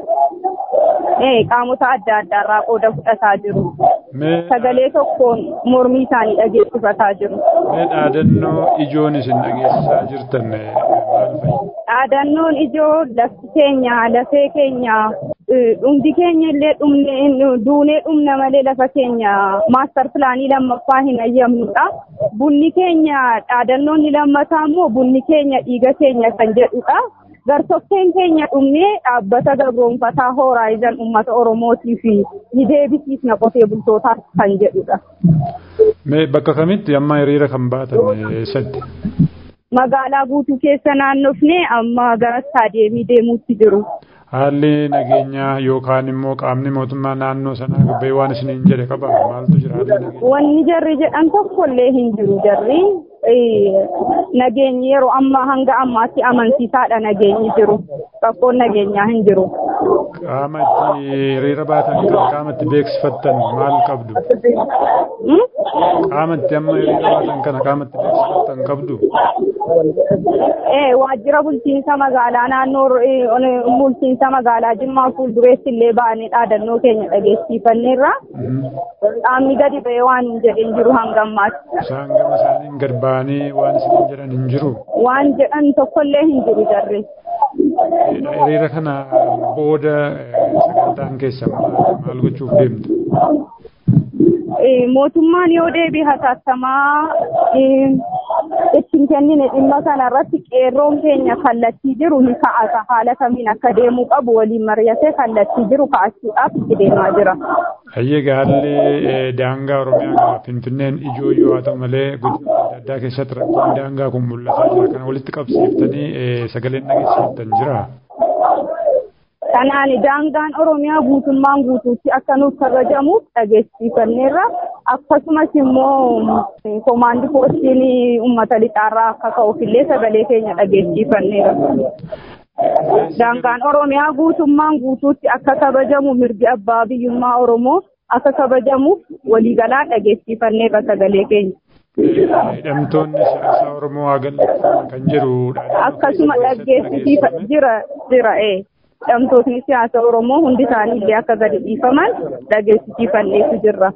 Ee qaamota adda addaa irraa qooda fudhataa jiru. Mee Sagalee tokkoon mormii isaanii dhageessifataa jiru. mee dhaadannoo ijoon isin dhageessisaa jirtan eh, maal fa'i? Dhaadannoon ijoo lafti keenya lafee keenya eh, dhumdi keenya illee dhumne duunee dhumna malee lafa keenya maastar pilaanii lammaffaa hin ayyamnudha. Bunni keenya dhaadannoon ni lammataa immoo bunni keenya dhiiga keenya kan jedhudha. Gartokkeen keenya dhumnee dhaabbata gabroonfataa hooraayizen uummata Oromootiif ni deebisiisna qotee bultootaaf kan jedhudha. Mee bakka kamitti amma hiriira kan baatan eh, eessatti? Magaalaa guutuu keessa naannofnee amma gara staadeemii deemuutti jiru. Haalli nageenyaa yookaan immoo qaamni mootummaa naannoo sanaa gabbee waan isiniin jedhe qaba maaltu jira haalli nageenyaa? Wanni jarri jedhan tokkollee hin jiru jarri. Eh, Nageenyi yeroo ammaa hanga ammaatti amansiisaadha nageenyi jiru. Rakkoon nageenyaa hin jiru. Qaama itti hiriira baatan kan qaama itti beeksifattan maal qabdu? Hmm? Qaama itti amma hiriira baatan kana qaama itti beeksifattan qabdu? Eh, waajjira bulchiinsa magaalaa naannoo eh, on- bulchiinsa magaalaa Jimmaa fuuldureetti illee baanee dhaadannoo keenya dhageessifanneerra. Mhm. Qaamni gadi ba'ee waan hin jedhin jiru hanga ammaatti. Isaan gama isaaniin gad ba'anii waan isiniin jedhan hin jiru. Waan jedhan tokkollee hin jiru jarri. Hiriira kana booda eh, sagantaan keessan maal maal gochuuf deemtu? Eh, mootummaan yoo deebii hatattamaa eh, ittiin kennine dhimma kana irratti qeerroon keenya kallattii jiru ni ka'ata haala kamiin akka deemuu qabu waliin mari'atee kallattii jiru ka'achuudhaaf itti deemaa jira. Hayyee gaalli eh, daangaa Oromiyaa Finfinneen ijoo yoo haa ta'u malee godina adda addaa keessatti rakkoon daangaa kun mul'ataa jira. Kana walitti qabsiiftanii eh, sagaleen dhageessifattan jira. Kanaan daangaan Oromiyaa guutummaan guutuutti akka nuuf kabajamuuf dhageessifanneerra akkasumas immoo komaandi poostiin uummata lixaarraa akka ka'uufillee sagalee keenya dhageessifanneera. Daangaan Oromiyaa guutummaan guutuutti akka kabajamu mirgi abbaa biyyummaa Oromoo akka kabajamuuf waliigalaan dhageessifanneerra sagalee keenya. Hidhamtoonni siyaasaa Oromoo haa gadhiifaman kan jedhudha. Akkasuma dhageessisiifa jira jira ee. Hidhamtootni siyaasa Oromoo hundi isaanii illee akka gadi dhiifaman dhageessisiifanneetu jirra.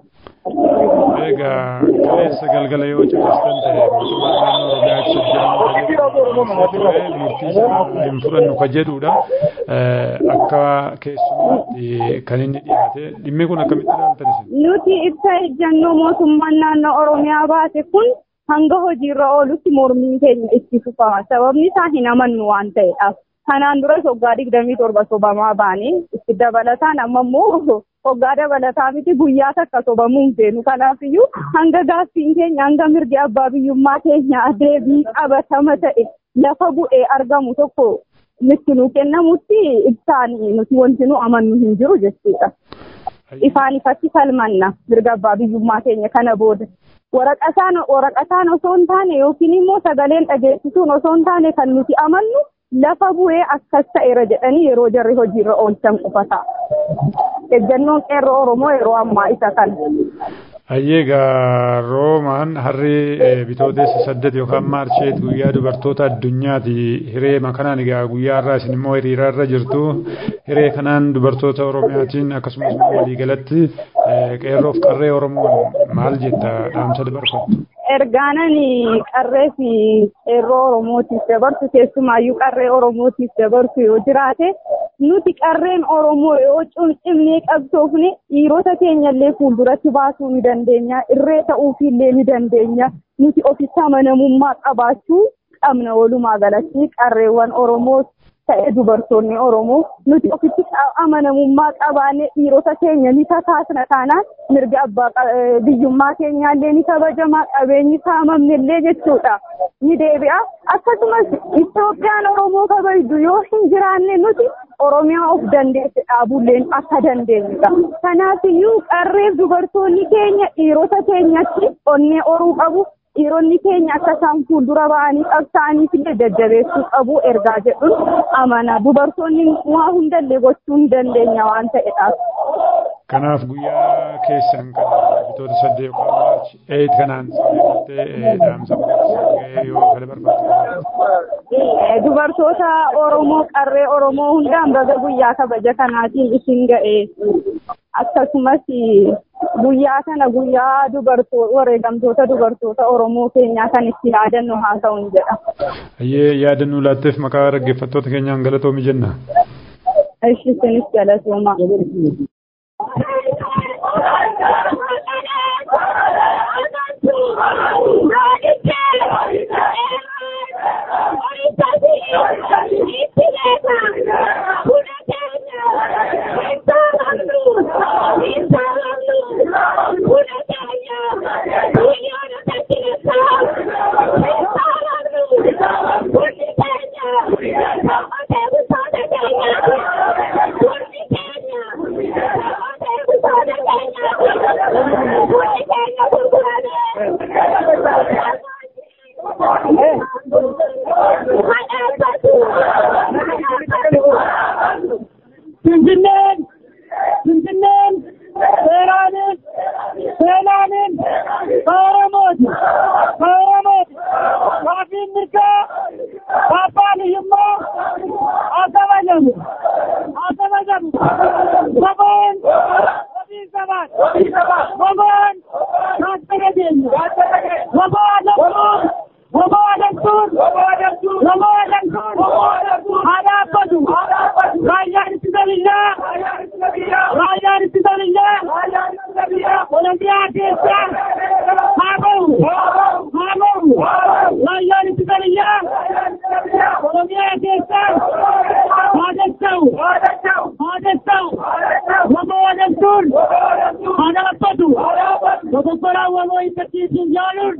Egaa kaleessa galgala yoo caqastan ta'e mootummaan naannoo Oromiyaa ibsa murtii isaa hin fudhannu ka jedhudha. Akka keessummaatti kan inni dhiyaate dhimmi kun akkamitti ilaaltan isin? Nuti ibsa ejjannoo mootummaan naannoo Oromiyaa baase kun hanga hojiirra oolutti mormiin keenya itti fufama. Sababni isaa hin amannu waan ta'eedhaaf. Kanaan duras waggaa digdamii torba sobamaa baanii itti dabalataan amma immoo waggaa dabalataa miti guyyaa takka sobamuu hin feenu. Kanaafiyyuu hanga gaaffiin keenya hanga mirgi abbaa biyyummaa keenya deebii qabatama ta'e lafa bu'ee argamu tokko nutti nu kennamutti ibsaan nuti wanti nu amannu hin jiru jechuudha. Ifaan ifatti falmanna mirga abbaa biyyummaa keenya kana booda. Waraqataan waraqataan osoo hin taane yookiin immoo sagaleen dhageessisuun osoo hin taane kan nuti amannu lafa bu'ee akkas ta'eera jedhanii yeroo jarri hojiirra oolchan qofata. Ejjannoon qeerroo Oromoo yeroo ammaa isa kana. Ayyeegaa Roomaan harri bitootessa saddeet yookaan maarsheet guyyaa dubartoota addunyaati hiree makanaan egaa guyyaa irraa isin immoo hiriira irra jirtu hiree kanaan dubartoota Oromiyaatiin akkasumas immoo waliigalatti qeerroof qarree Oromoon maal jetta dhaamsa dabarfattu? Ergaanan qarree fi qeerroo Oromootiif dabarsu keessumaayyuu qarree Oromootiif dabarsu yoo jiraate nuti qarreen Oromoo yoo cimcimnee qabsoofne dhiirota keenyallee fuulduratti baasuu ni dandeenya irree ta'uufillee ni dandeenya nuti ofitti amanamummaa qabaachuu qabna walumaa galatti qarreewwan Oromoo ta'e dubartoonni Oromoo nuti ofitti amanamummaa qabaanne dhiirota keenya ni kakaasna taanaan mirga abbaa biyyummaa keenyaallee ni kabajama qabeenyi saamamnellee jechuudha ni deebi'a akkasumas Itoophiyaan Oromoo kabajdu yoo hin jiraanne nuti Oromiyaa of dandeesse dhaabulleen akka dandeenyudha. Kanaafiyyuu qarreef dubartoonni keenya dhiirota keenyatti onnee horuu qabu. Dhiironni keenya akka isaan fuuldura ba'anii qabsaa'aniif illee jajjabeessuu qabu ergaa jedhuun amana. Dubartoonni waa hundallee gochuu hin dandeenya waan ta'edhaaf. Kanaaf guyyaa keessan kan bitoota saddeet yookaan maarchi eeyit kanaan sababattee dhaamsa guddaa yoo kana barbaaddu. Dubartoota Oromoo qarree Oromoo hundaan baga guyyaa kabaja kanaatiin isin ga'e. Akkasumas guyyaa kana guyyaa dubartoota wareegamtoota dubartoota Oromoo keenyaa kan itti yaadannu haa ta'u jedha. Ayyee yaadannoo laatteef maqaa dhaggeeffattoota keenyaan galatoomi jenna. Ishi isinis galatooma. Finfinneen Finfinneen seeraanin seenaanin kaaramooti kaaramooti kaafiin mirgaa abbaan hiyyummaa haa kabajamu haa kabajamu saboon ofiin sabaan saboon kaastana keenya saboo adamtuun saboo adamtuun saboo adamtuun haa dhaabbatu raayyaan ittisa biyyaa raayyaan ittisa biyyaa oromiyaa keessa haa bahu haa bahu raayyaan ittisa biyyaa oromiyaa keessa haa dassa'u haa dassa'u waboo adamtuun haa dhaabbatu dogoggoraa waboo hiikkachiisuun jaaluun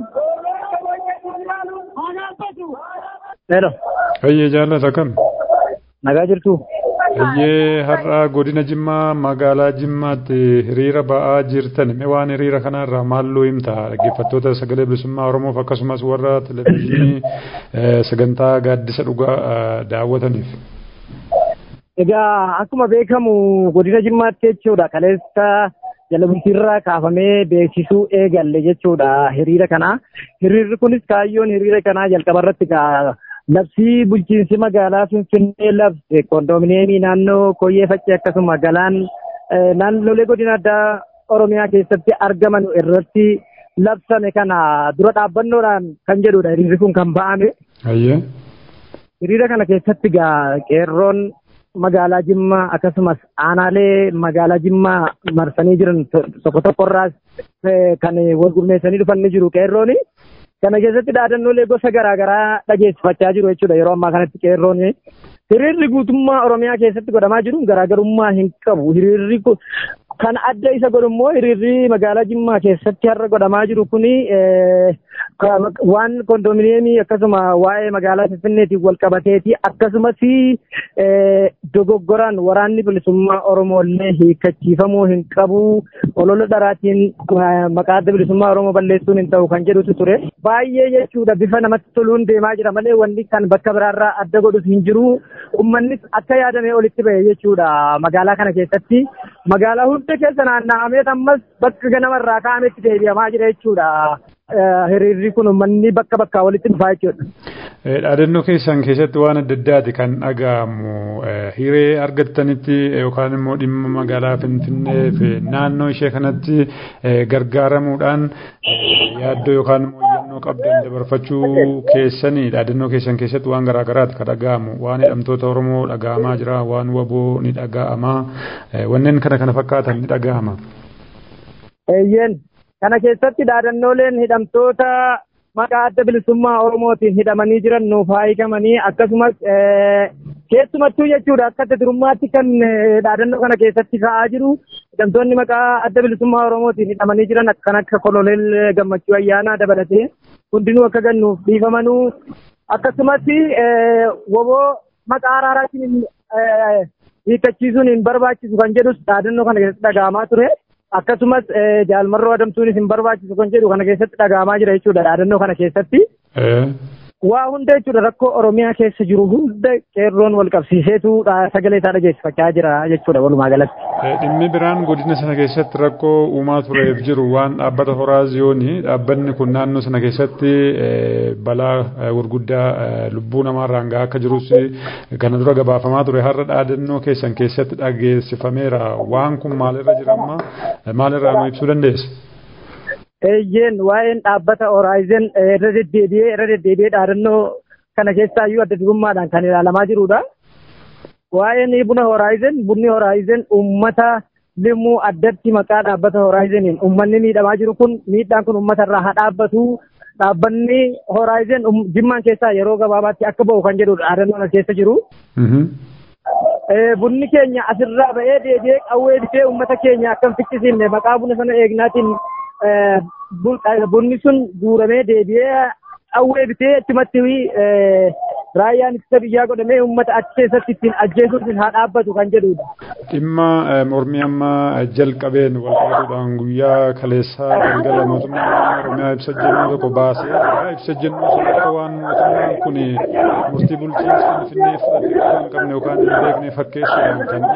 haa dhaabbatu. Hello, Ayyee jaallata kam? nagaa jirtu? Iyyee har'a godina Jimmaa magaalaa Jimmaatti hiriira ba'aa jirtan mee waan hiriira kanarraa maalluu himta dhaggeeffattoota sagalee bilisummaa Oromoof akkasumas warra televizyiinii sagantaa gaaddisa dhugaa daawwataniif. Egaa akkuma beekamu godina Jimmaatti jechuudha kaleessa jala bultiirraa kaafamee beeksisuu eegalle jechuudha hiriira kana. Hiriirri kunis kaayyoon hiriira kanaa jalqaba irratti labsii bulchiinsi magaalaa Finfinnee labse kondominiyeemii naannoo Koyyee Faccee akkasuma galaan naannolee godina addaa Oromiyaa keessatti argaman irratti labsame kana dura dhaabbannoodhaan kan jedhudha hiriirri kun kan ba'ame. Hiriira kana keessatti gaa qeerroon magaalaa Jimmaa akkasumas aanaalee magaalaa Jimmaa marsanii jiran tokko tokkorraas kan wal gurmeessanii dhufan ni jiru qeerrooni. Kana keessatti dhaadannoolee gosa garaagaraa dhageessifachaa jiru jechuudha yeroo ammaa kanatti qeerroon. Hiriirri guutummaa Oromiyaa keessatti godhamaa jiru garaagarummaa hin qabu. Hiriirri kan adda isa godhu immoo hiriirri magaalaa Jimmaa keessatti har'a godhamaa jiru kuni waan kondominiyeemii akkasuma waa'ee magaalaa Finfinneetiin wal qabateeti akkasumas dogoggoraan waraanni bilisummaa Oromoo illee hiikkachiifamuu hin qabu olola dharaatiin maqaa adda bilisummaa Oromoo balleessuun hin ta'u kan jedhutu ture. Baay'ee jechuudha bifa namatti toluun deemaa jira malee wanni kan bakka biraarraa adda godhus hin jiru. Uummannis akka yaadamee olitti ba'e jechuudha magaalaa kana keessatti. Magaalaa hunda keessa naanna'amee ammas bakka ganamarraa ka'ametti deebi'amaa jira jechuudha. hiriirri kun uummanni bakka bakkaa walitti dhufaa jechuudha. Dhaadannoo keessan keessatti waan adda addaati kan dhaga'amu hiree argattanitti yookaan immoo dhimma magaalaa Finfinnee fi naannoo ishee kanatti gargaaramuudhaan yaaddoo yookaan immoo yannoo qabdan dabarfachuu keessanii dhaadannoo keessan keessatti waan garaagaraati kan dhaga'amu waan hidhamtoota Oromoo dhaga'amaa jira waan waboo ni dhaga'ama wanneen kana kana fakkaatan ni dhaga'ama. Eeyyeen kana keessatti dhaadannooleen hidhamtoota maqaa adda bilisummaa Oromootiin hidhamanii jiran nuuf haa hiikamanii akkasumas keessumattuu jechuudha akka adda durummaatti kan dhaadannoo kana keessatti ka'aa jiru hidhamtoonni maqaa adda bilisummaa Oromootiin hidhamanii jiran kan akka koloneel gammachuu ayyaanaa dabalatee hundinuu akka gannuuf dhiifamanuu akkasumas woboo maqaa araaraatiin hiikkachiisuun hin barbaachisu kan jedhus dhaadannoo kana keessatti dhaga'amaa ture. akkasumas jaalmarroo adamsuunis hin barbaachisu kan jedhu kana keessatti dhaga'amaa jira jechuudha dhaadannoo kana keessatti. Waa hunda jechuudha rakkoo Oromiyaa keessa jiru hunda qeerroon wal qabsiiseetu sagalee isaa dhageessifachaa jira jechuudha walumaa galatti. Dhimmi biraan godina sana keessatti rakkoo uumaa tureef jiru waan dhaabbata horaaziyoonii dhaabbanni kun naannoo sana keessatti balaa gurguddaa lubbuu namaarraan gahaa akka jirus kana dura gabaafamaa ture har'a dhaadannoo keessan keessatti dhageessifameera waan kun maalirra jira amma maalirraa nu ibsuu dandeessa? eeyyeen waa'een dhaabbata Horizon irra deddeebi'ee irra deddeebi'ee dhaadannoo kana keessaayyuu adda durummaadhaan kan ilaalamaa jirudha. Waa'een buna Horizon bunni Horizon uummata limmuu addatti maqaa dhaabbata Horizoniin uummanni miidhamaa jiru kun miidhaan kun uummata irraa haa dhaabbatu. Dhaabbanni Horizon jimmaan keessaa yeroo gabaabaatti akka ba'u kan jedhudha dhaadannoon keessa jiru. Bunni keenya asirraa ba'ee deebi'ee qawwee bitee uummata keenya akkam ficcisiifne maqaa buna sana eegnaatiin bunni sun guuramee deebi'ee qawwee bitee achumatti raayyaan ittisa biyyaa godhamee uummata achi keessatti ittiin ajjeesuuf haa dhaabbatu kan jedhudha. Dhimma mormii amma jalqabeen wal qabatuudhaan guyyaa kaleessaa galgala mootummaan Oromiyaa ibsa jennuu tokko baasee jira. Ibsa jennuu sun akka waan mootummaan kun murtii bulchiinsa Finfinnee fudhatee kan qabne yookaan hin beekne fakkeessuudhaan kan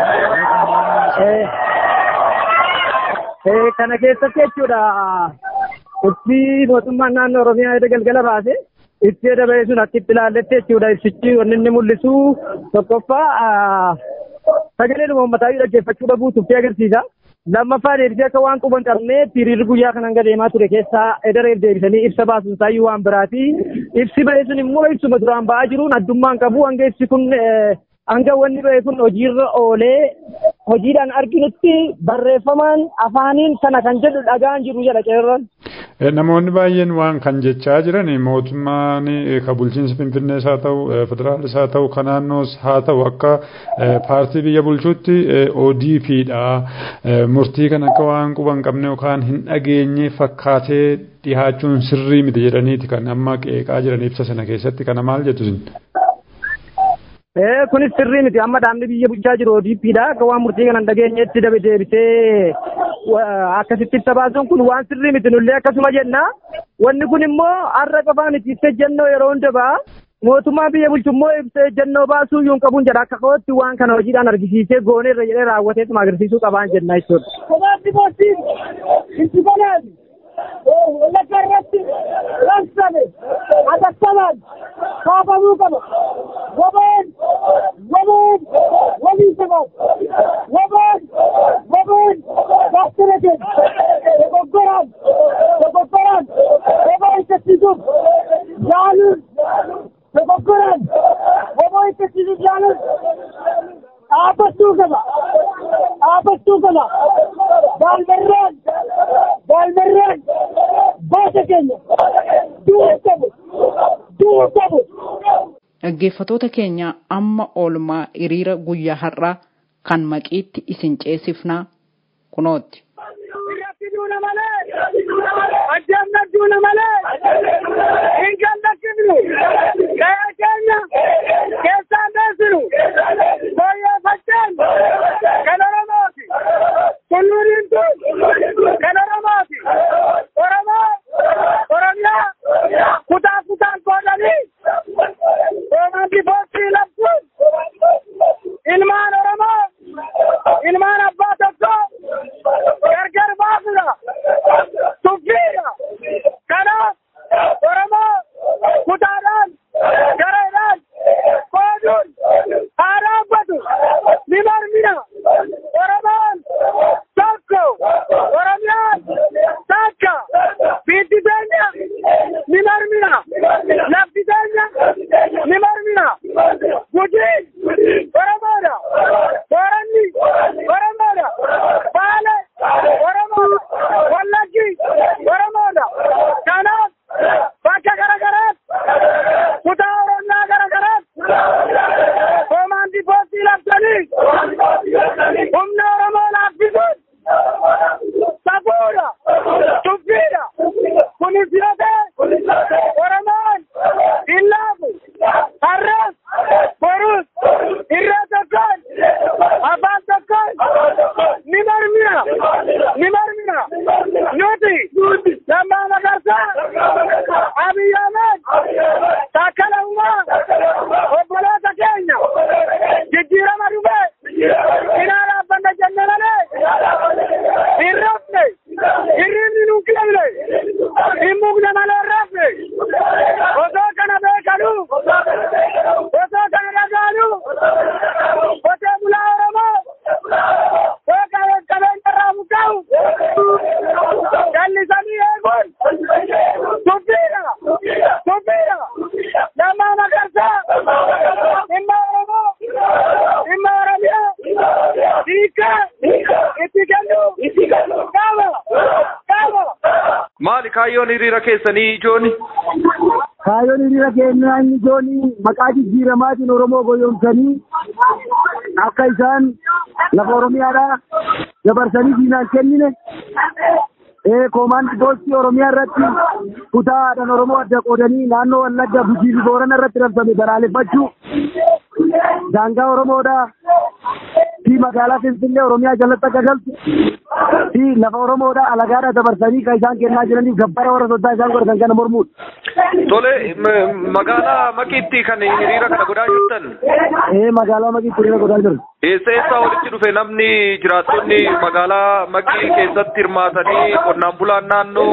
Kana keessatti jechuudha ibsi mootummaan naannoo Oromiyaa edda galgala baase ibsi edda ba'e sun akka itti ilaalletti jechuudha ibsichi wanni inni mul'isu tokkoffaa sagalee uummataa dhaggeeffachuu dhabuu tuffii agarsiisa. Lammaffaa deebisee akka waan quban qabnee hiriirri guyyaa kana hanga deemaa ture keessaa edareef deebisanii ibsa baasuun isaayyuu waan biraati. Ibsi ba'e sun immoo ibsuma duraan ba'aa jiruun addummaan qabu hanga ibsi kun hanga wanni ba'e kun hojiirra oolee hojiidhaan arginutti barreeffamaan afaaniin kana kan jedhu dhagaan jiru jedha qeerroon. Namoonni baay'een waan kan jechaa jiran mootummaan ka bulchiinsa Finfinnees haa ta'u federaalis haa ta'u ka naannoos haa ta'u akka paartii biyya bulchuutti ODPdha. Murtii kan akka waan quban qabne yookaan hin dhageenye fakkaatee dhihaachuun sirrii miti jedhaniiti kan amma qeeqaa jiran ibsa sana keessatti kana maal jettu sin? Eh, kunis sirrii miti amma dhaabni biyya bulchaa jiru ODPdha akka waan murtii kana hin dhageenyetti dabe deebisee akkasitti ibsa baasuun kun waan sirrii miti nullee akkasuma jenna wanni kun immoo har'a qofaa miti ibsa ejjennoo yeroo hunda ba'a mootummaa biyya bulchu immoo ibsa ejjennoo baasuu yuun qabuun jedha akka kootti waan kana hojiidhaan argisiisee gooneerra jedhee raawwateetuma agarsiisuu qabaan jenna jechuudha. Kobaatti mootiin itti banaati. Wallagga irratti raabsame atattamaan kaafamuu qaba. Wabeen wabeen walii sabaaf wabeen wabeen gaachana keenya dogoggoraan dogoggoraan waboo ittisiisuuf yaaluun dogoggoraan waboo ittisiisuuf yaaluun dhaabbachuu qaba. dhaabbachuu qaba. Baalbarraan baalbarraan baasa keenya du'uu qabu du'uu qabu. Dhaggeeffatoota keenya amma oolmaa hiriira guyyaa har'aa kan maqiitti isin ceesifnaa kunootti. Irratti duuna malee addaan duuna malee hin gallakkifnu qe'ee keenya keessaan deessinu fooyyeffacheen kan Oromooti. Tulluuriin tun kan Oromooti. Oromoo Oromiyaa kutaa kutaan qoodanii Romaanti Boostii labsuun ilmaan Oromoo ilmaan abbaa tokko gargar baasudha. Tuffiidha. Kanaaf Oromoo kutaadhaan gareedhaan qooduun haa dhaabbatu ni marmina. Oromoon tokko Oromiyaan takka biyyi teenya ni marmina. Lafti teenya ni marmina. Gujiin Oromoodha. Booranni Oromoodha. Baale Oromoodha. Wallaggi Oromoodha. Kanaaf bakka garagaraatti kutaa Oromiyaa garagaraatti koomaandii poostii labsanii humna Oromoo laaffisuun safuudha. Tuffiidha. Kunis yoo ta'e Oromoon hin laafu. Har'as borus irree tokkoon afaan tokkoon ni marmina. Ni marmina. Nuti lammaa magarsaa Abiy Ahmed takkala uumaa obboloota keenya jijjiirama dhufe cinaa dhaabbanna jenne malee hin rafne hirribni nuun kennine hin mugne malee hin rafne osoo kana beekanuu osoo kana dhagaanuu qotee bulaa Oromoo beekaa qabeenya irraa buqqa'u jallisanii eeguun tuffiidha tuffiidha lammaa magarsaa dhimma Oromoo dhimma Oromiyaa hiikaa itti kennu qaba qaba. Maali kaayyoon hiriira keessanii ijooni? Kaayyoon hiriira keenyaa inni ijoon maqaa jijjiiramaatiin Oromoo goyoomsanii akka isaan lafa Oromiyaadhaa dabarsanii diinaan kennine ee koomaandi poostii Oromiyaa irratti kutaa aadaan Oromoo adda qoodanii naannoo Wallagga Gujii fi Boorana irratti rabsame balaaleffachuu daangaa Oromoodhaa fi magaalaa Finfinnee Oromiyaa jalatti akka galtu fi lafa Oromoodhaa alagaadhaa dabarsanii kan isaan kennaa jiraniif gabbara warra soddaa isaan godhatan kana mormuudha. Tole m- magaalaa maqiitti kan hiriira kana godhaa jirtan Ee magaalaa Maqiitti hiriira godhaa jiru. eessa eessaa walitti dhufe namni jiraattonni magaalaa maqii keessatti hirmaatanii qonnaan bulaan naannoo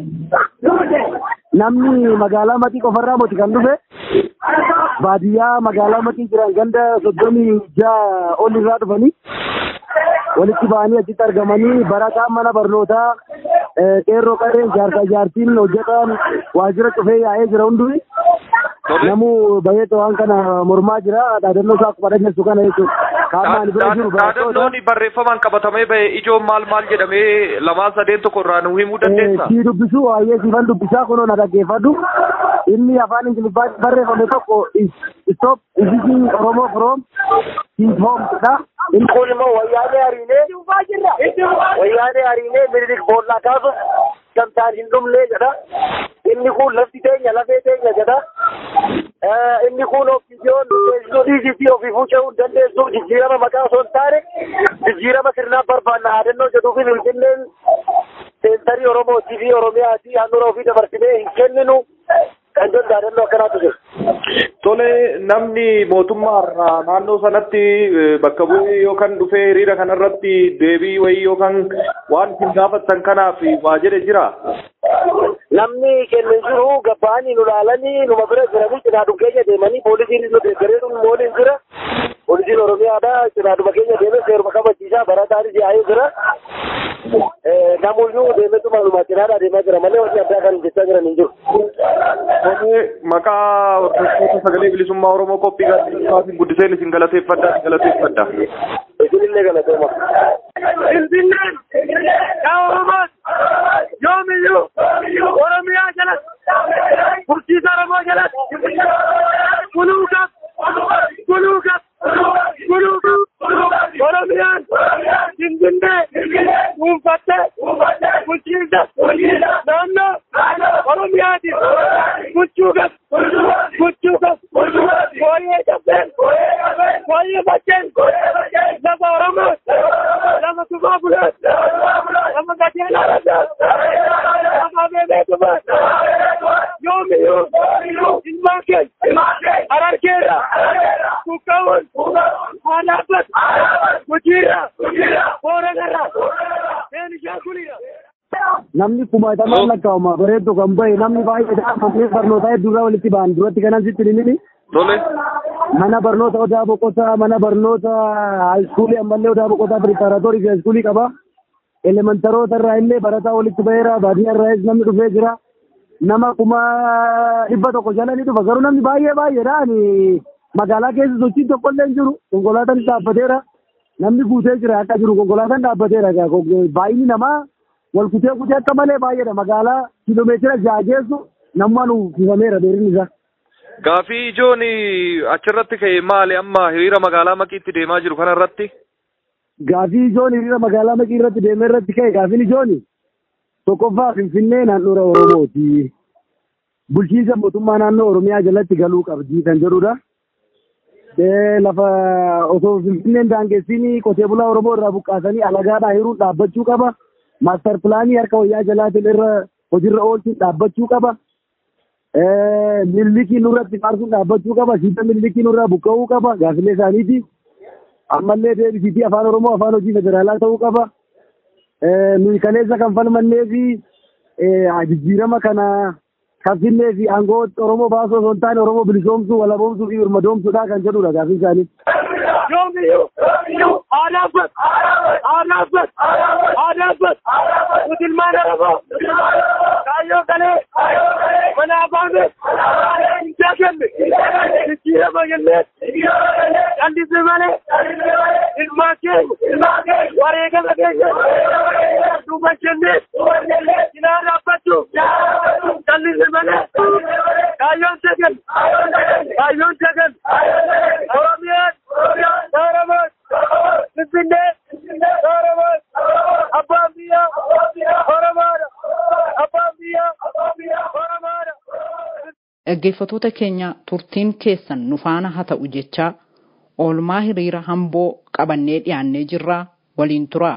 Namni magaalaa Maqii qofarraa moti kan dhufe baadiyyaa magaalaa Maqii jiran ganda soddomii ja'a ol irraa dhufanii walitti ba'anii achitti argamanii barataan mana barnootaa eh, qeerroo qarreen jaarsaa jaartiin hojjetaan waajjira cufee yaa'ee jira hunduu namuu bahee waan kana mormaa jira dhaadannoo isaa akkuma dhageessu kana jechuudha. Kaamaan bira jiru barattoota. Dhaadannoon barreeffamaan qabatamee bahe ijoon maal maal jedhamee lamaan sadeen tokko irraa nu himuu dandeessaa? si dubbisu waa'ee siifan dubbisaa kunoo na dhaggeeffadhu inni afaan ingiliffaan barreeffame tokko stop visiting oromoo from his home jedha inni kun immoo wayyaanee hariinee wayyaanee hariinee minilik boollaa kaasuuf gamtaan hin dhumne jedha inni kun lafti teenya lafee teenya jedha inni kun ofiidiyoon teessisuu dhiisisii ofii fuuca'uu hin dandeessu jijjiirama maqaa osoo hin taane jijjiirama sirnaa barbaanna yaadannoo jedhuu fi finfinneen seentarii oromootii fi oromiyaatii handhuura ofii dabarsinee hin kenninu kan jedhu yaadannoo akkanaatu jiru. Tole namni mootummaa naannoo sanatti bakka bu'ee yookaan dhufee hiriira kanarratti deebii wayii yookaan waan isin gaafattan kanaaf waa jedhe jira. Namni kenne jiru gabbaanii nu laalanii numa bira jiranii cinaadhuma keenya deemanii poolisiin nu deeggaree nu waliin jira. Poolisiin Oromiyaadha cinaadhuma keenya deemee seeruma kabachiisaa barataanis yaa'ee jira. Namuyyuu deemetuma numa cinaadhaa deemaa jira malee wanti addaa kan jechaa jiran hin jiru. Tole maqaa hordoftoota sagalee bilisummaa Oromoo qophii gaazexeessaatiin guddiseen isin galateeffadha isin galateeffadha. Isinillee galateema. Finfinneen yaa Oromoon yoomiyyuu Oromiyaa jalatti bulchiisa Oromoo jalatti buluuqaf buluuqaf buluuqaf Oromiyaan Finfinnee dhuunfattee bulchiinsa naannoo Oromiyaatiif bulchuuqaf bulchuuqaf fooyyee cabseen fooyyee bacceen lafa Oromoo lafa tubaa bulaan lafa gajeelaa radaa lafa beebee tubaan yoomiyyuu ilmaan keenya harargeera kukkawwan haadhaabbat hojiirra booranarra beenishaanguliidha. namni kumaatamaan lakkaa'uma bareedduu kan bahe namni baay'eedhaan manneen barnootaa hedduurraa walitti ba'an duratti kanan sitti himini Tole. mana barnoota odaa boqotaa mana barnoota haayiskuulii ammallee odaa boqotaa piripaaratorii fi haayiskuulii qaba elemantaroota irraa illee barataa walitti baheera baadiyyaa irraas namni dhufee jira nama kuma dhibba tokko jala ni dhufa garuu namni baay'ee baay'eedhaan magaalaa keessa sochiin tokko illee hin jiru konkolaataan dhaabbateera namni guutee jira akka jiru konkolaataan dhaabbateera baay'inni namaa wal kutee kutee akka malee baay'eedha magaalaa kiiloomeetira ja'a geessu nammaan uffifameera dheerinni isaa. Gaafii ijoon achirratti ka'e maali amma hiriira magaalaa maqiitti deemaa jiru kanarratti? Gaafii ijoon hiriira magaalaa maqii irratti deemee irratti ka'e gaafiin ijoon tokkoffaa finfinnee naannoora Oromooti. Bulchiinsa mootummaa naannoo Oromiyaa jalatti galuu qabdi kan jedhudha. Lafa osoo finfinneen daangessiin qotee bulaa Oromoo irraa buqqaasanii alagaadhaa hiruun dhaabbachuu qaba. Maastar pilaanii harka wayyaa jalaatiin irra hojiirra oolchuun dhaabbachuu qaba. Millikii nurratti faarsuun dhaabbachuu qaba. Siita millikii nurraa buqqa'uu qaba. Gaafilee isaaniiti. Ammallee deebisiitii afaan Oromoo afaan hojii federaalaa ta'uu qaba. Nuyi kaleessa kan falmannee fi jijjiirama kana kan finnee fi aangoo Oromoo baasuu osoo hin taane Oromoo bilisoomsuu, walaboomsuu fi birmadoomsuudha kan jedhudha gaafii isaanii. Yoomiyyuu aadaabbat aadaabbat aadaabbat nuti ilmaan Oromoo kaayyoo galee mana afaanee hin jaakanne jijjiirama jennee callisne malee ilmaan keenya wareegama keenya duuba jennee cinaa dhaabbachuuf callisne malee kaayyoon sagan kaayyoon sagan Oromiyaan Oromoon Finfinnee Oromoon abbaan biyyaa Oromoodha abbaan biyyaa Oromoodha. Dhaggeeffattoota keenya turtiin keessan nu faana haa ta'u jechaa oolmaa hiriira hamboo qabannee dhiyaannee jirraa waliin turaa.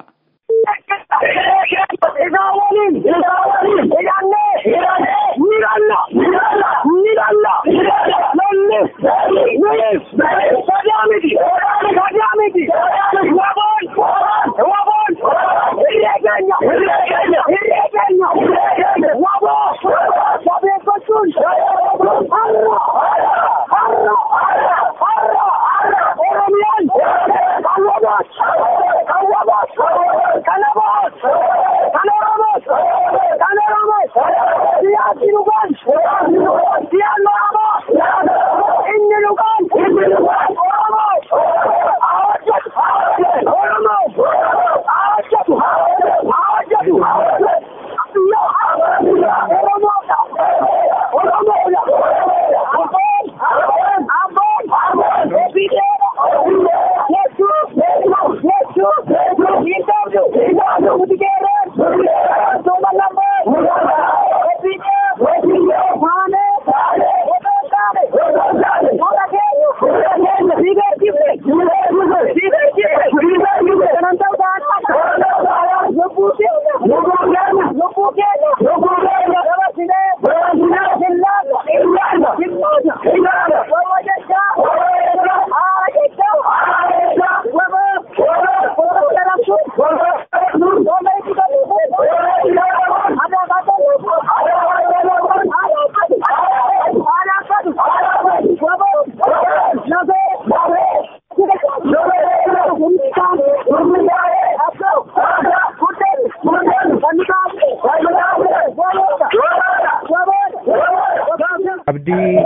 Isaa waliin hidhannee ni dhalla ni dhalla lolli nuyi sadaa miti sadaa miti waboon waboon hirree keenya hirree keenya waboo sabeeffachuun har'a har'a har'a oromiyaan kan waboos kan waboos kan waboos kan oromoos kan oromoos siyaasi dhugaan siyaan oromoo inni dhugaan oromoo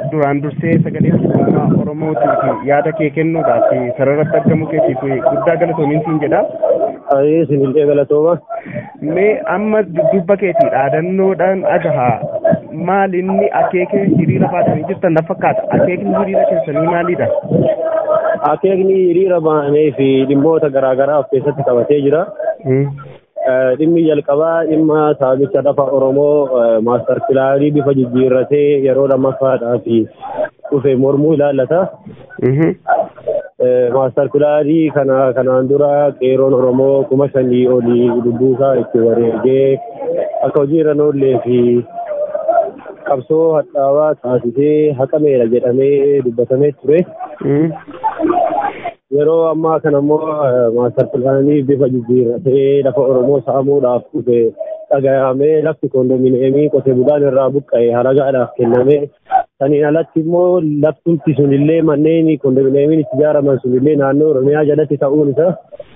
duraan dursee sagalee bilisummaa oromootiif yaada kee kennuudhaaf sararratti argamu keetiif guddaa galatoomiin siin jedha. Ayee sinillee galatooma. Mee amma dubba keetii dhaadannoodhaan agahaa maal inni akeekee hiriira baatanii jirtan na fakkaata akeekni hiriira keessanii maalidha? Akeekni hiriira baanee fi dhimmoota garaagaraa of keessatti qabatee jira. dhimmi jalqabaa dhimma saamicha lafa Oromoo maastar pilaanii bifa jijjiirratee yeroo lammaffaadhaaf dhufe mormuu ilaallata. Maastar pilaanii kana kanaan dura qeeroon Oromoo kuma shanii olii lubbuusaa itti wareegee akka hojii irra oollee fi qabsoo hadhaawaa taasisee haqameera jedhamee dubbatamee ture. yeroo ammaa kana immoo maastar pilaanii bifa jijjiirratee lafa Oromoo saamuudhaaf dhufe dhaga'amee lafti kondominiyeemii qotee bulaan irraa buqqa'e halagaadhaaf kenname. Saniin alatti immoo laftumti sunillee manneen kondominiyeemiin itti ijaaraman sunillee naannoo Oromiyaa jalatti ta'uun isaa.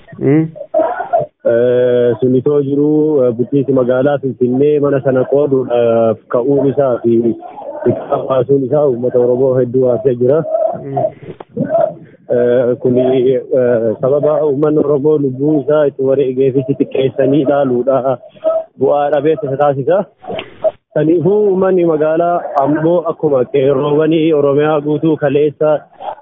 Sunitoo jiru bulchiinsi magaalaa Finfinnee mana sana qooduudhaaf ka'uun isaa fi baasuun isaa uummata Oromoo hedduu haasee jira. kun sababa uummanni Oromoo lubbuu isaa itti wareegeefis xiqqeessanii ilaaluudha bu'aa dhabeessa isa taasisa. Kanaafuu uummanni magaalaa Amboo akkuma qeerroowwanii Oromiyaa guutuu kaleessa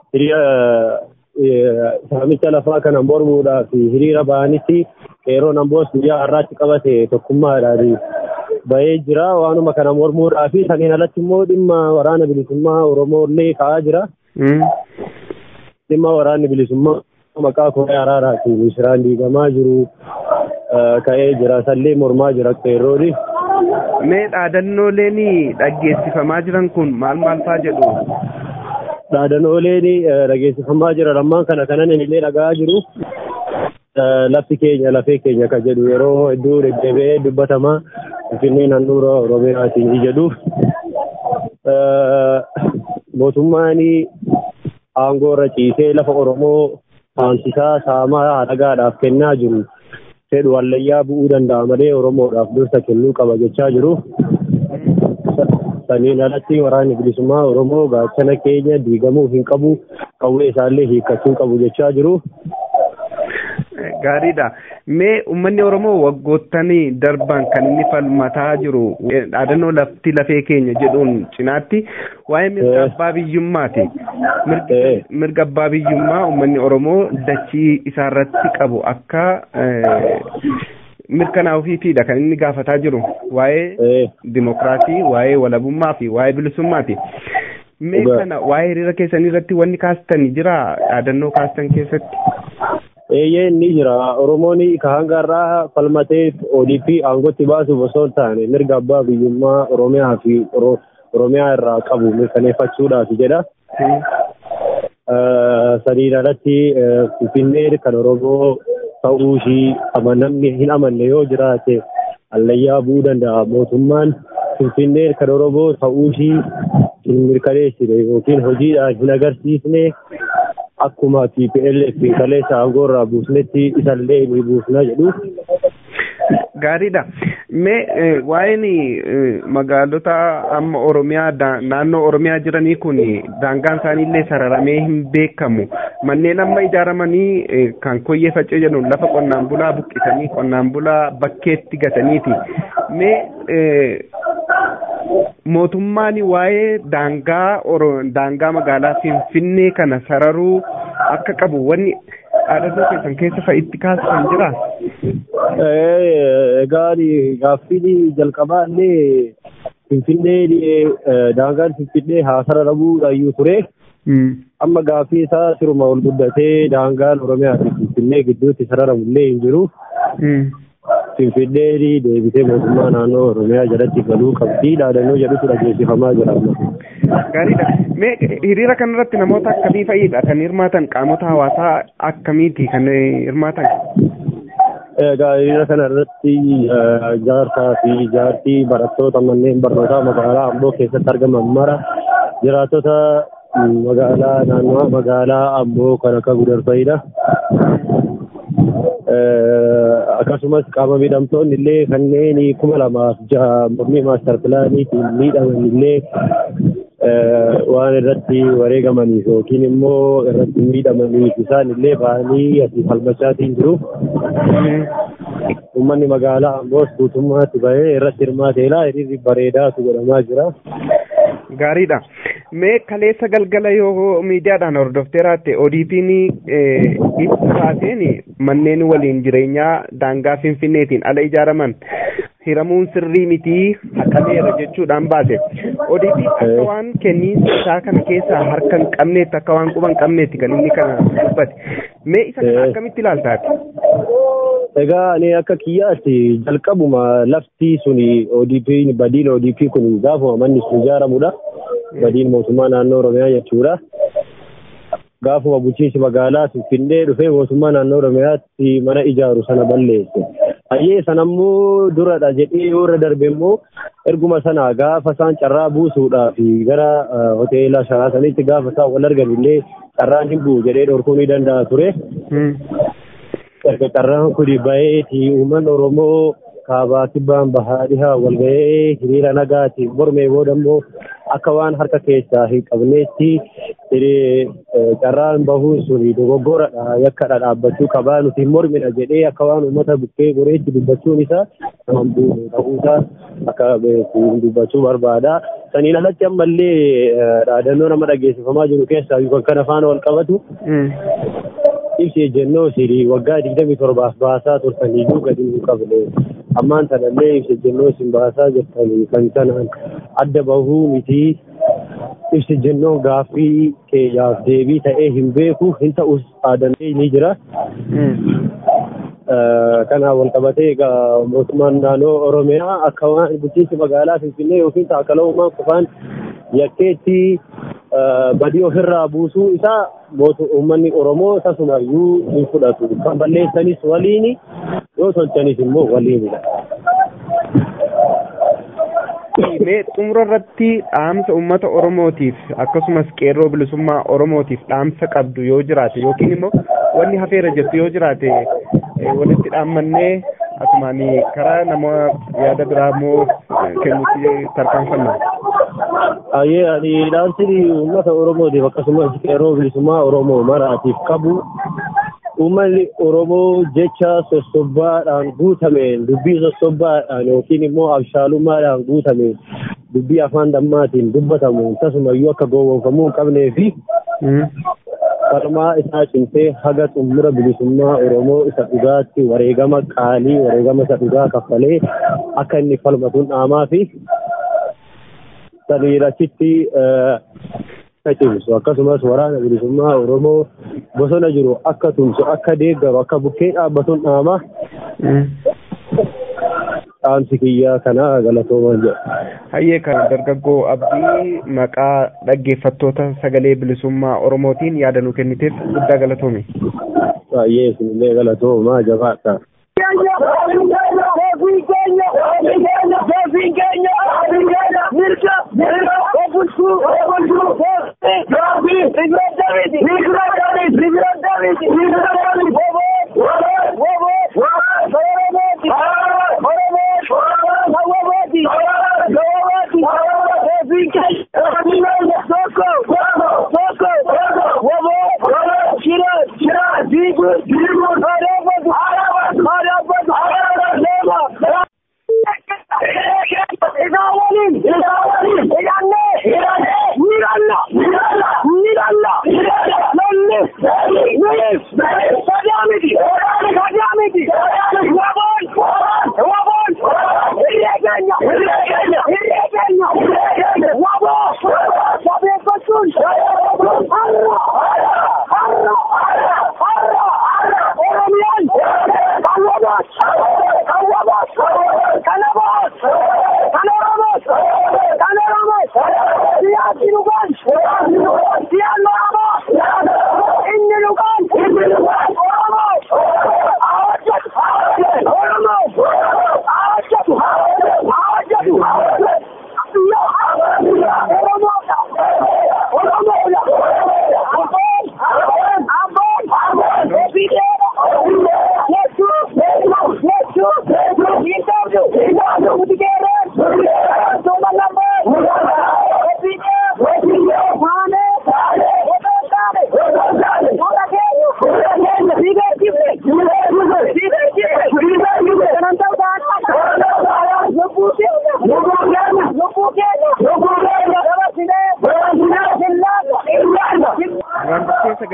saamicha lafaa kana mormuudhaaf hiriira ba'anitti qeerroon Amboos guyyaa har'aatti qabate tokkummaadhaan bahee jira waanuma kana mormuudhaaf saniin alatti immoo dhimma waraana bilisummaa Oromoo illee ka'aa jira. dhimma waraanni bilisummaa maqaa koree araaraatiin misiraan diigamaa jiru ka'ee jira sallee mormaa jira qeerrooni. Mee dhaadannooleen dhaggeessifamaa jiran kun maal maal faa jedhu? Dhaadannooleen dhaggeessifamaa jiran ammaan kana kanan illee dhagaa jiru. Lafti keenya lafee keenya kan jedhu yeroo hedduu deddeebi'ee dubbatamaa Finfinnee naannoo Oromiyaatiin jedhu. Mootummaan aangoo irra ciisee lafa Oromoo saamsisaa saamaa halagaadhaaf kennaa jiru fedhu wallayyaa bu'uu danda'a malee Oromoodhaaf dursa kennuu qaba jechaa jiru. Saniin alatti waraanni bilisummaa Oromoo gaachana keenya diigamuu hin qabu qawwee isaallee hiikkachuu qabu jechaa jiru. Gaariidha. Mee uummanni Oromoo waggoottan darban kan inni falmataa jiru dhaadannoo lafti lafee keenya jedhuun cinaatti waa'ee mirga abbaa biyyummaati. Mirga abbaa biyyummaa uummanni Oromoo dachii isaarratti qabu akka mirkanaa ofiitiidha kan inni gaafataa jiru waa'ee dimokiraasii, waa'ee walabummaa fi waa'ee bilisummaati. Mee kana waa'ee hiriira keessanii irratti wanni kaastan jira dhaadannoo kaastan keessatti? eeyyee ni jira oromoon ka hanga irraa falmatee ODP aangootti baasuuf osoo hin taane mirga abbaa biyyummaa oromiyaa fi oromiyaa irraa qabu mirkaneeffachuudhaaf jedha. Sadiin alatti finfinnee kan oromoo ta'uu ishii namni hin amanne yoo jiraate allayyaa bu'uu danda'a mootummaan finfinnee kan oromoo ta'uu ishii hin mirkaneessine yookiin hojiidhaan hin agarsiisne akkuma TPLF kaleessa aangoo irraa buusnetti isallee ni buusna jedhu. Gaariidha. Mee waa'een magaalota amma Oromiyaa naannoo Oromiyaa jiranii kun daangaan isaaniillee sararamee hin beekamu. Manneen amma ijaaramanii kan koyyee facee jedhu lafa qonnaan bulaa buqqisanii qonnaan bulaa bakkeetti gataniiti. Mee mootummaan waa'ee daangaa daangaa magaalaa Finfinnee kana sararuu akka qabu wanni dhaadannoo keessan keessa fa'itti kaasisan jira. Egaa gaaffiin jalqabaa illee Finfinnee daangaan Finfinnee haa sararamuudhaayyuu ture. Amma gaaffii isaa siruma ol guddatee daangaan Oromiyaa fi Finfinnee gidduutti sararamu illee hin jiru. Finfinnee deebitee mootummaa naannoo Oromiyaa jalatti galuu qabdi dhaadannoo jedhutu dhageessifamaa jira amma. Gaariidha. Mee hiriira kanarratti namoota akkamii fa'idha kan hirmaatan qaamota hawaasaa akkamiiti kan hirmaatan? Egaa hiriira kanarratti jaarsaa fi jaartii barattoota manneen barnootaa magaalaa Amboo keessatti argaman mara jiraattota magaalaa naannoo magaalaa Amboo kan akka gudarfayidha. akkasumas qaama miidhamtoonni illee kanneen kuma lamaaf jaha mormii maastar pilaaniitiin miidhaman illee waan irratti wareegamaniif yookiin immoo irratti miidhamaniif isaan illee ba'anii asii falmachaatiin jiru. Uummanni magaalaa ammoos guutummaatti bahee irratti hirmaateera hiriirri bareedaatu godhamaa jira. Gaariidha. Mee kaleessa galgala yoo miidiyaadhaan hordoftee raatte ODP'n ibsa baateen manneen waliin jireenyaa daangaa Finfinneetiin ala ijaaraman hiramuun sirrii mitii haqameera jechuudhaan baase. ODP akka waan kenniinsa isaa kana keessaa harka hin qabneetti akka waan quba hin qabneetti kan inni kana dubbate. Mee isa kana akkamitti ilaaltaati? Egaa ani akka kiyyaatti jalqabuma lafti suni ODP badiin ODP kun gaafuma manni sun ijaaramudha. Badiin mootummaa naannoo Oromiyaa jechuudha. Gaafuma bulchiinsi magaalaa Finfinnee dhufee mootummaa naannoo Oromiyaatti mana ijaaru sana balleesse. Hayyee sanammoo duradha jedhee yoo irra darbe immoo erguma sana gaafa isaan carraa buusuudhaaf gara hoteela sharaasanitti gaafa isaan wal argan illee carraan hin bu'u jedhee dhorkuu ni danda'a ture. erga carraan kun baheeti uummanni Oromoo kaabaa kibbaan bahaa dhihaa wal gahee hiriira nagaatiin mormee booda immoo akka waan harka keessaa hin qabneetti carraan bahuun sun dogoggoradha yakkadha dhaabbachuu qabaa nuti mormina jedhee akka waan uummata bukkee goreetti dubbachuun isaa kan bu'u ta'uusaa akka dubbachuu barbaada. Saniin alatti ammallee dhaadannoo nama dhageessifamaa jiru keessaa kan kana faana wal qabatu. ibsi ejjennoo isin waggaa digdamii torbaaf baasaa turtaniyyuu gadi hin qabne ammaan sanallee ibsi ejjennoo isin baasaa jirtanii kan sanaan adda bahuu miti ibsi ejjennoon gaaffii keenyaaf deebii ta'ee hin beeku hin ta'us dhaadannee ni jira. Kanaan wal qabatee egaa mootummaan naannoo Oromiyaa akka waan bulchiinsi magaalaa Finfinnee yookiin taakala uumaan qofaan yakkeetti badii ofirraa buusuu isaa uummanni Oromoo tasumayyuu hin fudhatu. Kan balleessanis waliin yoo tolchanis immoo waliinidha. Mee xumura irratti dhaamsa uummata Oromootiif akkasumas qeerroo bilisummaa Oromootiif dhaamsa qabdu yoo jiraate yookiin immoo wanni hafeera jettu yoo jiraate walitti dhaammannee asumaan karaa nama yaada biraa immoo kennuutti tarkaanfanna. Ayyee ani dhaamsi uummata Oromootiif akkasumas qeerroo bilisummaa Oromoo maraatiif qabu uummanni Oromoo jecha sossobbaadhaan guutameen dubbii sossobbaadhaan yookiin immoo abshaalummaadhaan guutameen dubbii afaan dammaatiin dubbatamu tasumayyuu akka gowwoomfamuu hin qabnee fi falmaa isaa cimsee haga xumura bilisummaa Oromoo isa dhugaatti wareegama qaalii wareegama isa dhugaa kaffalee akka inni falmatuun dhaamaa fi saniirachitti cimsu akkasumas waraana bilisummaa Oromoo bosona jiru akka tumsu akka deeggaru akka bukkee dhaabbatuun dhaamaa dhaamsi kiyyaa kana galatoomaan jedha. Hayyee kana dargaggoo abdii maqaa dhaggeeffattoota sagalee bilisummaa Oromootiin yaada nu kenniteef guddaa galatoomi. Hayyee isinillee galatoomaa jabaadha.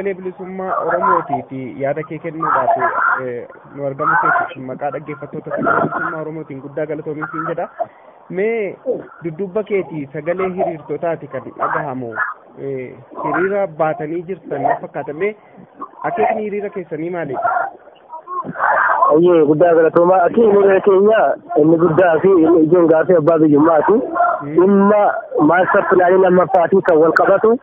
sagalee bilisummaa Oromootii fi yaada kee kennuudhaaf nu argamu keessatti maqaa dhaggeeffattoota sagalee bilisummaa Oromootiin guddaa galatoomiin siin jedha. Mee dudduuba keetii sagalee hiriirtotaati kan dhagahamu hiriira baatanii jirtan na fakkaata mee akeekni hiriira keessanii maaliidha? Ayyee guddaa galatoomaa akeekni hiriira keenya inni guddaa fi inni ijoon gaafii abbaa biyyummaati. Dhimma maastar pilaanii lammaffaatii kan wal qabatu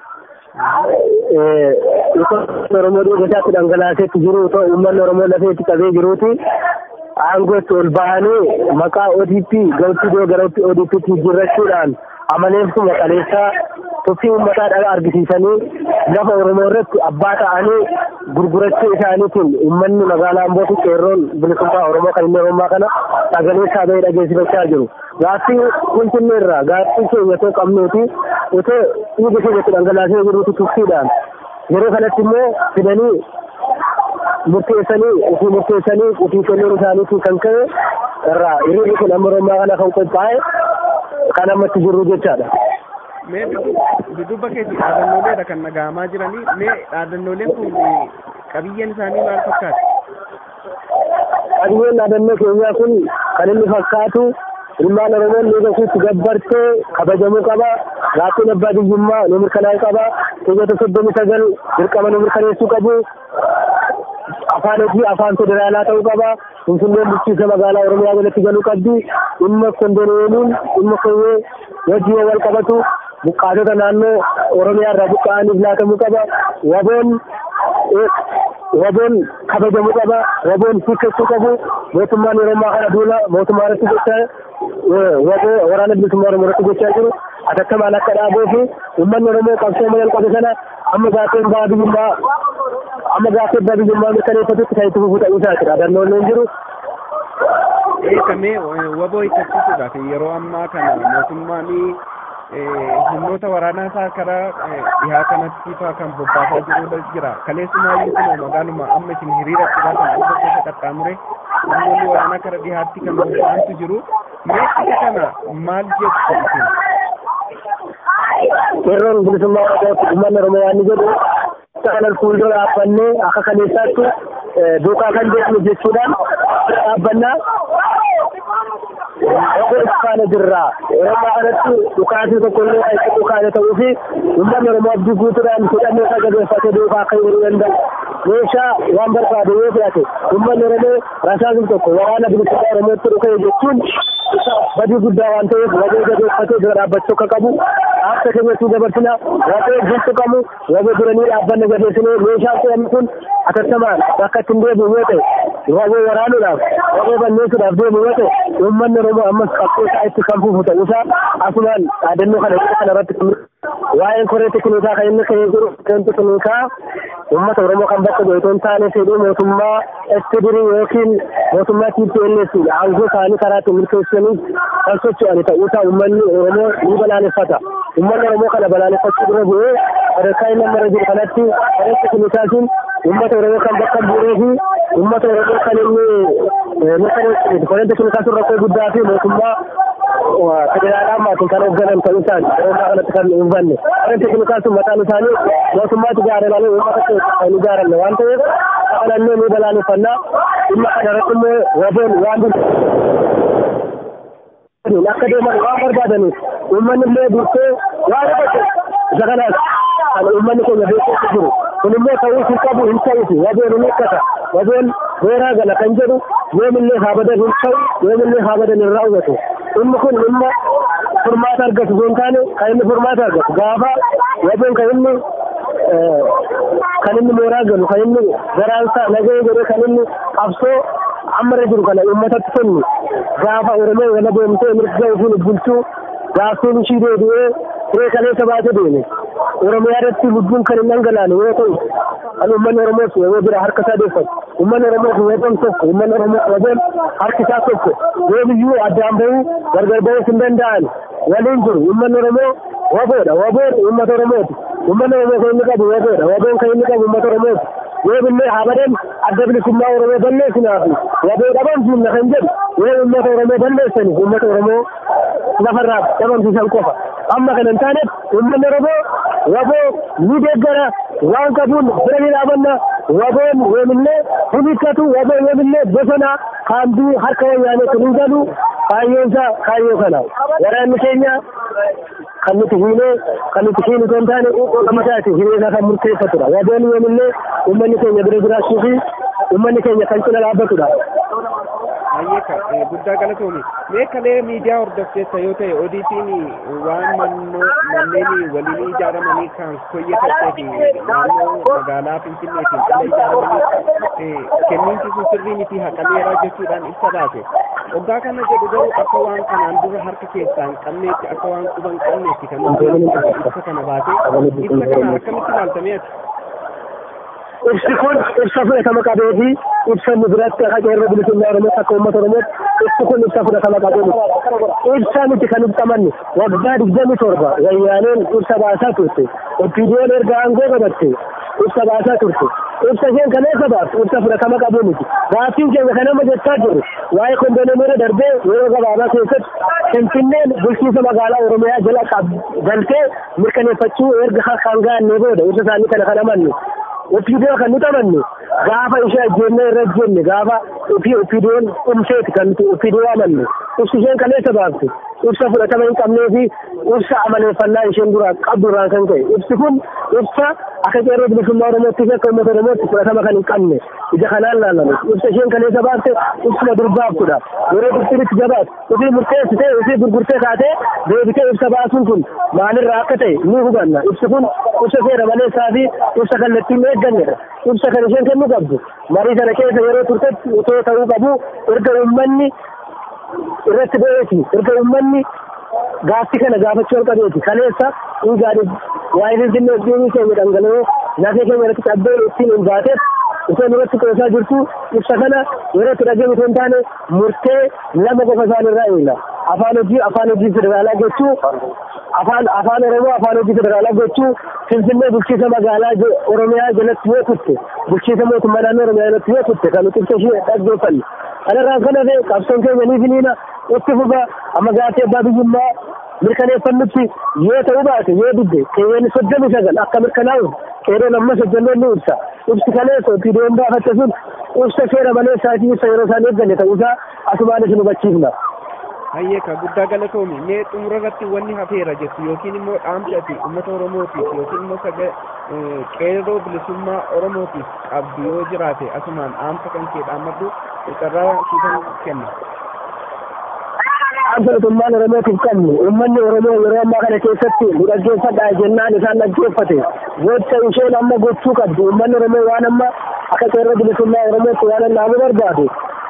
Oromoo dhiigasaatti dhangalaaseetti jiru ta'u uummanni Oromoo lafeetti qabee jiruuti. Aangootti ol bahanii maqaa ODP galtii gara ODP'tti jijjiirrachuudhaan amaleessuma qaleessaa tuffii uummataa dhagaa argisiisanii lafa Oromoo irratti abbaa ta'anii gurgurachuu isaaniitiin uummanni magaalaa Ambootti qeerroon bilisummaa Oromoo kan inni Oromoo kana sagalee isaa bahee dhageessifachaa jiru. Gaaffii Finfinnee irraa gaaffii keenya otoo qabnuuti otoo dhiiga keenyatti dhangalaasee jiruuti tuffiidhaan yeroo kanatti immoo fidanii murteessanii ofii murteessanii ofii kennuun isaaniitiin kan ka'e irraa hiriirri kun amma Oromoo kana kan qophaa'e kan ammatti jirru jechaadha. Mee dudduuba keetii dhaadannooleedha kan dhaga'amaa jiranii mee dhaadannooleen kun qabiyyeen isaanii maal fakkaata? Qabiyyeen dhaadannoo keenyaa kun kan inni fakkaatu ilmaan Oromoon dhiiga ofiitti gabbartee kabajamuu qaba. Gaaffiin abbaa biyyummaa nu mirkanaa'uu qaba. Keeyyata soddomii sagal dirqama nu mirkaneessuu qabu. Afaan hojii afaan federaalaa ta'uu qaba. Finfinneen bulchiinsa magaalaa Oromiyaa jalatti galuu qabdi. Dhimma kondoneemiin dhimma koyyee wajjin wal qabatu. Buqqaatota naannoo Oromiyaa irraa buqqa'aniif laatamuu qaba. Waboon waboon kabajamuu qaba. Waboon hiikkachuu qabu. Mootummaan yeroo ammaa kana duula mootummaa irratti gochaa waboo waraana bilisummaa Oromoo irratti gochaa jiru. Atattamaan akka dhaabuu fi uummanni Oromoo qabsoo malee qabe sana amma gaaffiin abbaa biyyummaa amma gaaffii abbaa biyyummaa mirkaneeffatutti kan itti fufuu ta'uu isaati. Dhaadannoo hin jiru. Eegamee waboo hiikkachiisuudhaaf yeroo ammaa kana mootummaan humnoota waraanaa isaa karaa dhihaa kanatti faa kan bobbaasaa jiru jira. Kaleessumaa kun magaaluma amma isin hiriira itti baasan dhibba keessa qaxxaamure humnoonni waraanaa karaa dhihaatti kan bobba'antu jiru. Mee isa kana maal jettu isin? Qeerroon bilisummaa Oromootti uummanni Oromoo waan ni jedhu kanan fuuldura dhaabbannee akka kaleessaatti duukaa kan deemnu jechuudhaan dhaabbannaa Obboo Iskaana jirraa yeroo ammaa kanatti dhukaasii tokko illee kan itti dhukaane ta'uu fi uummanni Oromoo abdii guutuudhaan hidhannoo isaa jabeeffatee duukaa akka hiriiruu danda'u. Meeshaa waan barbaade yoo fudhate uummanni Oromoo rasaasni tokko waraana bilisummaa Oromootti dhukee jechuun badii guddaa waan ta'eef waboo jabeeffatee dura dhaabbachuu akka qabu akka keenyatti dabarsina waboo bulchu qabu waboo duranii dhaabbanne jabeessinee meeshaan fe'ame kun atattamaan bakka ittiin deebi'u yoo ta'e waboo waraanuudhaaf waboo balleessuudhaaf deemu yoo ta'e uummanni Oromoo ammas qabsoo isaa itti kan fufu ta'uusaa asumaan dhaadannoo kana kana irratti waa'een koree tekniikaa kan inni ka'ee jiru koreen tekniikaa uummata Oromoo kan bakka bu'e otoo hin taane fedhii mootummaa SPDR yookiin mootummaa TPLF aangoo isaanii karaa ittiin milkeessanii kan socho'an ta'uusaa uummanni Oromoo ni balaaleffata. Uummanni Oromoo kana balaaleffachuu dura bu'ee sadarkaa inni amma irra jiru kanatti koree tekniikaatiin uummata Oromoo kan bakka bu'ee fi uummata Oromoo kan inni mirkaneessu koreen tekniikaa sun rakkoo guddaa fi mootummaa federaalaa maatiin kan hoogganan ta'uu isaani yeroo kanatti kan hin hubanne koreen tekniikaa sun mataan isaanii mootummaatti ijaare malee uummata kan ijaaranne waan ta'eef kanannee ni balaaleffannaa dhimma kana irratti immoo waboon waan akka deeman waan barbaadaniif uummanni illee dursee waan godhe isa kanaas kan uummanni keenya beekuutti jiru kun immoo ta'uu hin qabu hin ta'uti waboon hin eeggata waboon beeraa gala kan jedhu yoomillee haa badan hin ta'u yoomillee haa badan hin raawwatu inni kun dhimma furmaata argatu hin taane kan inni furmaata argatu gaafa waboon kan inni kan inni mooraa galu kan inni garaansaa nagahee godhee kan inni qabsoo amma irra jiru kana uummatatti kennu gaafa oromoo wala deemtee mirga ofiin bulchuu gaaffiin ishii deebi'ee firee kaleessa baatee deeme oromiyaa irratti lubbuun kan hin dhangalaane yoo ta'u kan uummanni oromoos yoo bira harka isaa deeffatu uummanni oromoos waboon tokko uummanni oromoos waboon harki isaa tokko yoo biyyuu addaan bahuu gargar bahuus hin danda'an waliin jiru uummanni oromoo waboodha waboon uummata oromooti uummanni oromoo kan inni qabu waboodha waboon kan inni qabu uummata oromooti yoo billee habadan adda bilisummaa oromoo balleessinaafi waboo dhabamsiifna kan jedhu yoo uummata oromoo balleessaniif uummata oromoo lafarraa dhabamsiisan qofa amma kana hin taaneef uummanni oromoo waboo ni deeggara waan qabuun bira ni dhaabanna waboon yoomillee hin hikkatu waboon yoomillee bosona kaambii harka wayyaanee kun hin galu kaayyoonsa kaayyoo kana waraanni keenya kan nuti hiinee kan nuti hiinu kan taane ummataati hireesaa kan murteeffatudha waboon yoomillee ummanni keenya bira jiraachuu fi ummanni keenya kan cina dhaabbatudha. Ayyeeka guddaa galatoomi mee kalee miidiyaa hordofteessa yoo ta'e ODP'n waan mannoo manneen waliin ijaaramanii kan koyyee fi naannoo magaalaa Finfinneetiin ala ijaaramanii kenniinsi sun sirrii miti haqameera jechuudhaan ibsa baase. Waggaa kana jedhu garuu akka waan kanaan dura harka keessaa hin qabneetti akka waan quba hin qabneetti kan ibsa kana baase ibsa kana akkamitti ilaaltamee ati? ibsi kun ibsa fudhatama qabee fi ibsa nu biratti akka qeerroo bilisummaa oromootti akka uummata oromootti ibsi kun ibsa fudhatama qabee miti ibsa miti kan ibsamanni waggaa digdami torba wayyaaneen ibsa baasaa turte oppiidiyoon erga aangoo qabatte ibsa baasaa turte ibsa isheen kan eessa baaftu ibsa fudhatama qabee miti gaaffiin keenya kan amma jechaa jirru waa'ee kondoneemira darbee yeroo gabaabaa keessatti finfinneen bulchiinsa magaalaa oromiyaa jala galtee mirkaneeffachuu erga kan gaannee booda ibsa isaanii kana kan amanne ofiidoo kan nuti amanne gaafa ishee ajjeennee irra jenne gaafa ofii ofiidoon dhumseeti kan nuti ofiidoo amanne ibsi isheen kaleessa baafte ibsa fudhatama hin qabnee fi ibsa amaleeffannaa isheen dura qabdu irraan kan ka'e ibsi kun ibsa akka qeerroo bilisummaa oromootti fi akka uummata oromootti fudhatama kan hin qabne ija kanaan laalame ibsa isheen kaleessa baafte ibsuma durbaaftudha yeroo dursiritti jabaatu ofii murteessitee ofii gurgurtee kaatee deebitee ibsa baasuun kun maalirraa akka ta'e ni hubanna ibsi kun ibsa seera maleessaa fi ibsa kallattiin eeggannedha ibsa kan isheen kennuu qabdu marii sana keessa yeroo turtetti otoo ta'uu qabu erga uummanni irratti bo'eeti erga uummanni gaaffii kana gaafachuu jalqabeeti kaleessa dhiigaadhif waa'ee finfinnee dhiigni keenya dhangala'ee lafee keenya irratti cabbee ittiin hin baateef isheen irratti qoosaa jirtu ibsa kana yeroo itti dhageenye osoo hin taane murtee lama qofa isaan irraa eegna afaan hojii afaan hojii federaalaa gochuu afaan afaan oromoo afaan hojii federaalaa gochuu finfinnee bulchiisa magaalaa oromiyaa jalatti yoo kutte bulchiisa mootummaa naannoo oromiyaa jalatti yoo kutte kan nuti ibsa ishee dhaggeeffanne kanarraa kan hafe qabsoon keenya ni finiina itti fufa amma gaafii abbaa biyyummaa mirkaneeffannutti yoo ta'uu baate yoo didde keewwanni soddomi sagal akka mirkanaa'u qeerroon amma soddomeen ni ibsa ibsi kaleessa opiidiyoon baafatte sun ibsa seera malee isaatii ibsa yeroo isaan eegganne ta'uusaa asumaan isin hubachiifna. Hayyeeka guddaa galatoomi mee xumura irratti wanni hafeera jettu yookiin immoo dhaamsi ati uummata oromootiif yookiin immoo saga qeerroo bilisummaa oromootiif qabdu yoo jiraate asumaan dhaamsa kan kee dhaammadhu carraa siifan kenna. Dhaamsa mootummaan oromootiif qabnu uummanni oromoo yeroo ammaa kana keessatti nu dhaggeeffadhaa jennaan isaan dhaggeeffate gocha isheen amma gochuu qabdu uummanni oromoo waan amma akka qeerroo bilisummaa oromootti waan annaamu barbaadu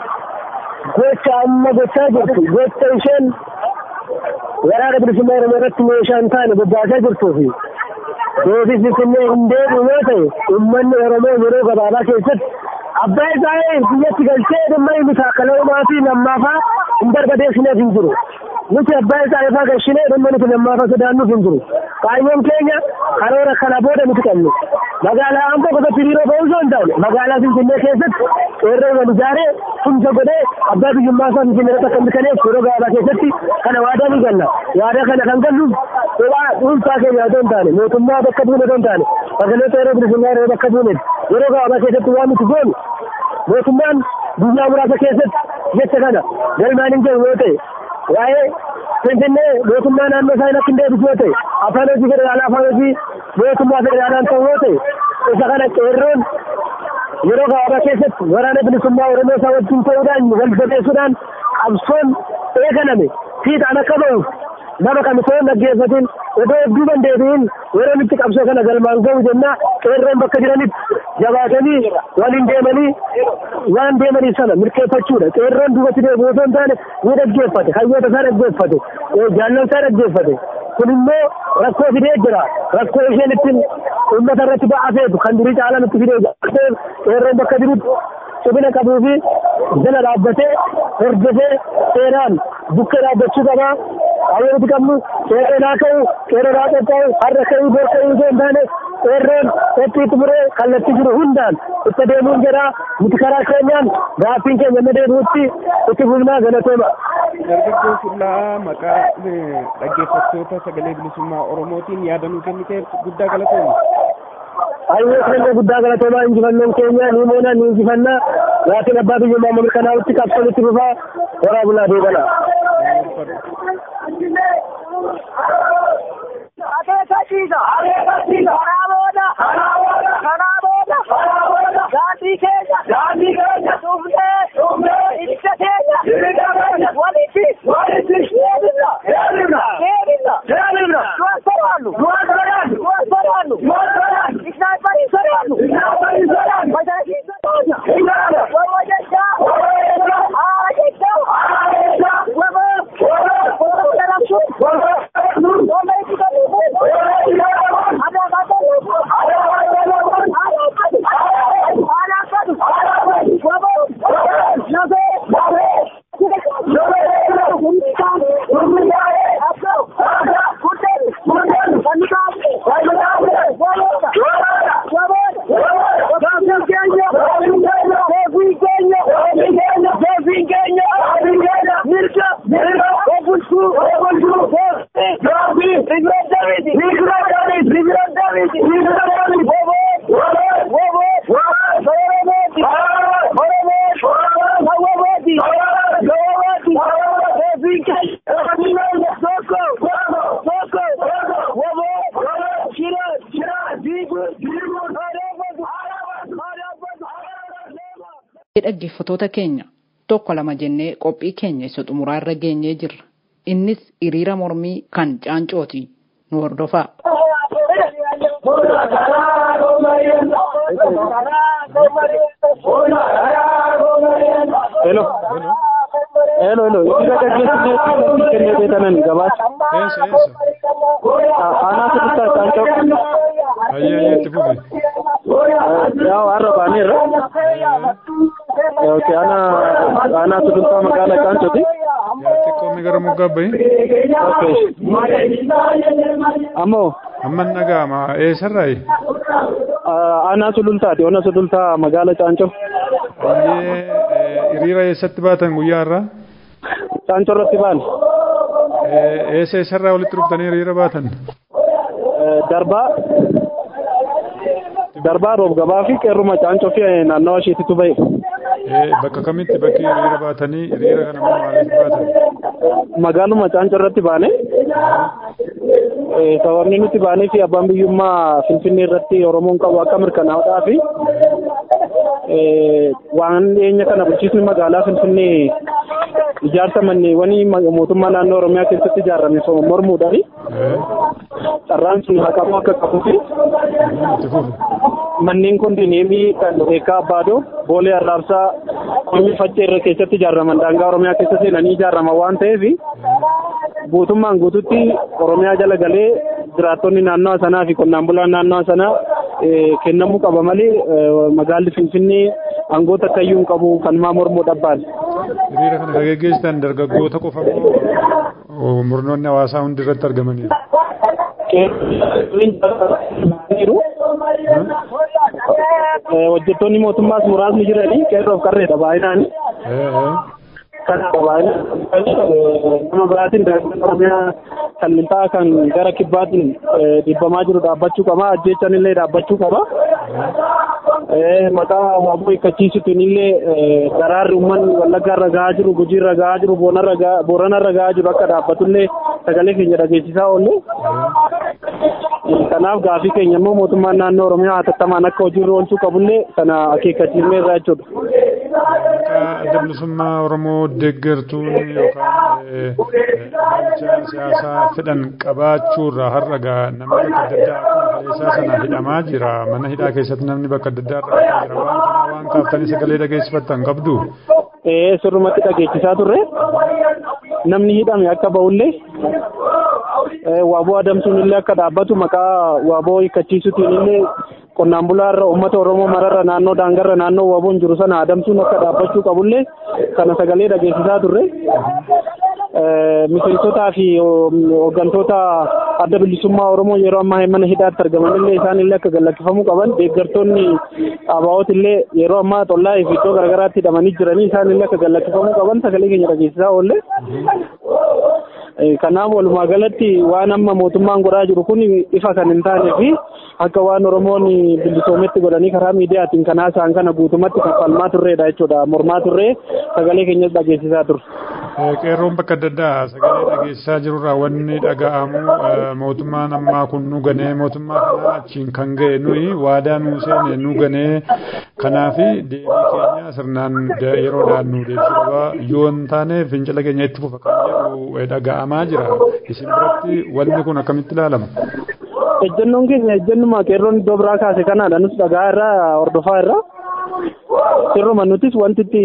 gocha amma gochaa jirtu gocha isheen waraana bilisummaa oromoo irratti meeshaa hin taane bobbaasaa jirtuu fi deebii finfinnee hin deebi'u yoo ta'e uummanni oromoo yeroo gabaabaa keessatti abbaa isaa biyyatti galchee dhimma inni taakkalaa uumaa fi lammaafaa hin barbadeessineef hin jiru. Nuti abbaa isaa ifaa gashinee dhimma nuti lammaafaa sodaannuuf hin jiru. Kaayyoon keenya karoora kana booda nuti qabnu. Magaalaa Amboo gosoota hiriiroo ba'uu osoo hin taane magaalaa Finfinnee keessatti qeerroo wal ijaaree tumsa godhee abbaa biyyummaa isaa Finfinnee irratti akka mirkaneessu yeroo gabaabaa keessatti kana waadaa ni galla. Waadaa kana kan galluuf kophaa dhuunfaa keenya otoo hin taane mootummaa bakka buune otoo hin taane magaalota yeroo bilisummaa yeroo bakka buunetti yeroo gabaabaa keessatti waan nuti goonu mootummaan guyyaa muraasa keessatti jecha kana galmaan hin jiru yoo ta'e waa'ee finfinnee mootummaa naannoo isaa akka hin deebisu yoo ta'e afaan hojii federaalaa afaan hojii mootummaa federaalaan ta'u yoo ta'e isa kana qeerroon yeroo gabaabaa keessatti waraana bilisummaa oromoo isaa wajjin ta'uudhaan wal jabeessuudhaan qabsoon eegalame fiixaan akka ba'uuf nama kan osoo hin dhaggeeffatin odoo hedduu deebi'in yeroo itti qabsoo kana galmaan ga'u jenna qeerroon bakka jiranitti jabaatanii waliin deemanii waan deemanii sana mirkeeffachuudha qeerroon duubatti deebi'u osoo hin taane ni dhaggeeffate hayyoota isaa dhaggeeffate jaallan isaa dhaggeeffate kun immoo rakkoo fidee jira rakkoo isheen ittiin uummata irratti ba'aafeetu kan durii caalaan itti fidee jira qeerroon bakka jirutti cimina qabuu fi jala dhaabbatee hordofee seeraan bukkee dhaabbachuu qabaa Ayyoo nuti qabnu qeerroo naa ka'u qeerroo naa qophaa'u har'a ka'uu bor ka'uu osoo hin taane qeerroon qophiitti muree kallattii jiru hundaan itti deemuun jedha nuti karaa keenyaan gaaffiin keenya amma deebi'utti itti fufnaa galatooma. Dargaggoo Fullaa maqaa dhaggeeffattoota sagalee bilisummaa Oromootiin yaada nuu kenniteef guddaa galatooma. Hayyee keenya guddaa galatoomaa injifannoon keenya ni moona ni injifanna laatiin abbaa biyyummaa mirkanaa'utti qabsanitti fufaa horaa bulaa deebana. Akeekachiisa. Akeekachiisa. Karaa booda. Karaa booda. Karaa booda. Karaa booda. Daandii keenya. Daandii keenya. Dhumnee. Dhumnee. Ibsa keenya. Ibsa keenya. Walitti. Walitti. Deebifna. Deebifna. Deebifna. Deebifna. Du'an soraannu. Du'an soraannu. Du'an soraannu. Du'an soraannu. Isnaayiparii soraannu. Isnaayiparii soraannu. Majalakii soraannu. Soraannu. Wama jechaa. Wama jechaa. Haa jechaa. Haa jechaa. Wama. Wama. Wama jalabsuun. Wama. Wama itti galuun. dhaggeeffatoota keenya tokko lama jennee qophii keenya isa xumuraa irra geenyee jirra. Innis hiriira mormii kan caancooti nu hordofaa. Hello. Hello, hello. Hiriira gaggeessine kennee beekanan gabaasa. Eessa eessa? Aanaa sirriittaa caancoo. Ayyee ayyee itti fufi. Yaa har'a baaneerra. Okay, ana ana suduntaa magaalaa Caancooti. Yaa xiqqoomni gara moggaa bahi. Okay. Ammoo Amman dhaga'ama eessarraayi? ana suduntaati, ona suduntaa magaalaa Caancoo. Ayyee hiriira eessatti baatan guyyaa irraa? Caancoo irratti baane. Eessa eessarraa walitti dhuftanii hiriira baatan? Darbaa darbaa roob gabaa fi qeerruma Caancoo fi naannawa isheetitu bahe. Bakka kamitti bakki hiriira baatanii hiriira kana immoo maaliif baatan? Magaaluma Caancoo irratti baane. Sababni nuti baanee fi abbaan biyyummaa Finfinnee irratti Oromoon qabu akka mirkanaa'uudhaa fi waan dhiyeenya kana bulchiisni magaalaa Finfinnee ijaarsa manneewwanii mootummaa naannoo Oromiyaa keessatti ijaarame mormuudhaan carraan sun haqamuu akka qabuu fi manneen kondineemii kan beekaa abbaadoo boolee arraabsaa qonni faccee irra keessatti ijaaraman daangaa Oromiyaa keessa seenanii ijaaraman waan ta'eef guutummaan guututti Oromiyaa jala galee jiraattonni naannawa sanaa fi qonnaan bulaan naannawa sanaa kennamuu qaba malee magaalli Finfinnee aangoota akkayyuu hin qabu kan maa mormuu dhabbaan. Hiriira kana kan geggeessitan dargaggoota qofa moo murnoonni hawaasaa hundi irratti argamaniiru? hojjettoonni mootummaas muraasni jiranii qeerroof qarreedha baay'inaan. Kana baay'inaan nama biraatiin oromiyaa kallintaa kan gara kibbaatiin dhibbamaa jiru dhaabbachuu qaba ajjechaan illee dhaabbachuu qaba. Maqaa waaboo hiikkachiisuutiin illee daraarri uummanni wallaggaa irra gahaa jiru gujii irra gahaa jiru boorana irra gahaa jiru akka dhaabbatullee sagalee keenya dhageessisaa oolle. Kanaaf gaafii keenya immoo mootummaan naannoo Oromiyaa hatattamaan akka hojiirra oolchuu qabullee kana akeekkachiifnee irraa jechuudha. Maqaa adda bilisummaa Oromoo deeggartuun yookaan ilaalcha siyaasaa fedhan qabaachuurraa har'a gaa nama bakka adda addaa akkuma kaleessaa sana hidhamaa jira. Mana hidhaa keessatti namni bakka adda addaa irraa hidhamaa jira. Waan kanaa waan kaaftanii sagalee dhageessifattan qabdu. Ee sirrumatti dhageessisaa turre namni hidhame akka ba'ullee waaboo adamsuun illee akka dhaabbatu maqaa waaboo hiikkachiisuutiin illee qonnaan bulaarra uummata Oromoo mararra naannoo daangarra naannoo waaboon jiru sana adamsuun akka dhaabbachuu qabullee kana sagalee dhageessisaa turre. miseensotaa fi hooggantoota adda bilisummaa Oromoo yeroo ammaa mana hidhaatti argaman illee isaan illee akka gallakkifamuu qaban deeggartoonni ABO'oot illee yeroo ammaa xollaa fi iddoo garaagaraatti hidhamanii jiranii isaan illee akka gallakkifamuu qaban sagalee keenya dhageessisaa oolle. Kanaaf walumaa galatti waan amma mootummaan godhaa jiru kun ifa kan hin taanee fi akka waan Oromoon bilisoometti godhanii karaa miidiyaatiin kanaa isaan kana guutumatti kaffalmaa turreedha jechuudha. Mormaa turree sagalee keenyas dhageessisaa turre. Qeerroon bakka adda addaa sagalee dhageessisaa jirurraa wanni dhaga'amu mootummaan ammaa kun nu ganee mootummaa kanaa achiin kan ga'e nuyi waadaa nuu seene nu ganee kanaaf deebii keenya sirnaan yeroodhaan nu deebisuu qaba yoo hin taane fincila keenya itti fufa kan jedhu dhaga'amaa jira isin biratti wanni kun akkamitti ilaalama? Ejjennoon keenya ejjennuma qeerroon iddoo biraa kaase kanaadha nus dhagaa irraa hordofaa irraa sirruma nutis wanti itti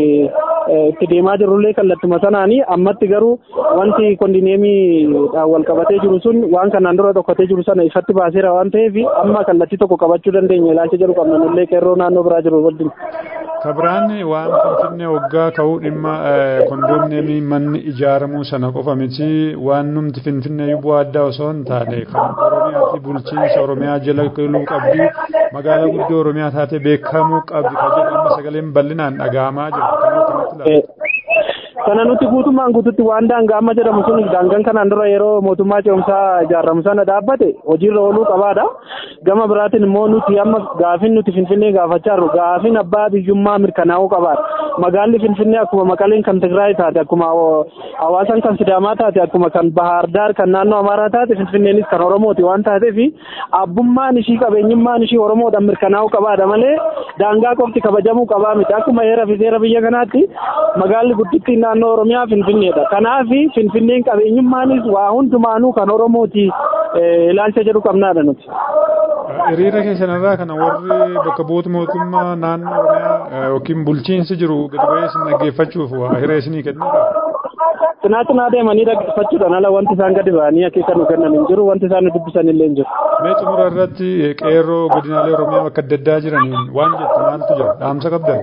itti deemaa jirrullee kallattuma sanaani ammatti garuu wanti kondineemiidhaan wal qabatee jiru sun waan kanaan dura tokkotee jiru sana ifatti baaseera waan ta'eef amma kallattii tokko qabachuu dandeenya ilaalcha jedhu qabna nullee qeerroo naannoo biraa jiru wajjin. Kabiraan waan finfinnee waggaa ka'uu dhimma kondoomneemii manni ijaaramuu sana qofa miti waan numti finfinnee bu'aa addaa osoo hin taane kan Oromiyaa fi bulchiinsa Oromiyaa jala galuu qabdi magaalaa guddoo Oromiyaa taatee beekamuu qabdi kan jedhu amma sagaleen bal'inaan dhaga'amaa jira. Kana nuti guutummaan guututti waan daangaa amma jedhamu sun daangaan kanaan dura yeroo mootummaa ce'umsaa ijaaramu sana dhaabbate hojiirra ooluu qabaadha. Gama biraatiin immoo nuti amma gaafin nuti Finfinnee gaafachaa jirru gaafin abbaa biyyummaa mirkanaa'uu qabaadha. Magaalli Finfinnee akkuma Maqaleen kan Tigraay taate akkuma Hawaasan kan Sidaamaa taate akkuma kan Bahaar Daar kan naannoo Amaaraa taate Finfinneenis kan Oromooti waan taateef abbummaan ishii qabeenyummaan ishii Oromoodhaan mirkanaa'uu qabaadha malee daangaa qofti kabajamuu qabaa miti akkuma heera fi seera biyya kanaatti magaalli guddittiin naannoo Oromiyaa Finfinneedha. Kanaaf Finfinneen qabeenyummaanis waa hundumaanuu kan Oromooti ilaalcha jedhu qabnaadha nuti. Hiriira keessanirraa kana warri bakka bu'oota mootummaa naannoo Oromiyaa yookiin bulchiinsi jiru gadi ba'ee isin dhaggeeffachuuf waa hiree isinii kennudha. Cinaa cinaa deemanii dhaggeeffachuudhaan ala wanti isaan gadi ba'anii akeeka nu kennan hin jiru wanti isaan nu dubbisan illee hin jiru. Mee xumura irratti qeerroo godinaalee Oromiyaa bakka adda addaa jiraniin waan jettu maaltu jira dhaamsa qabdan?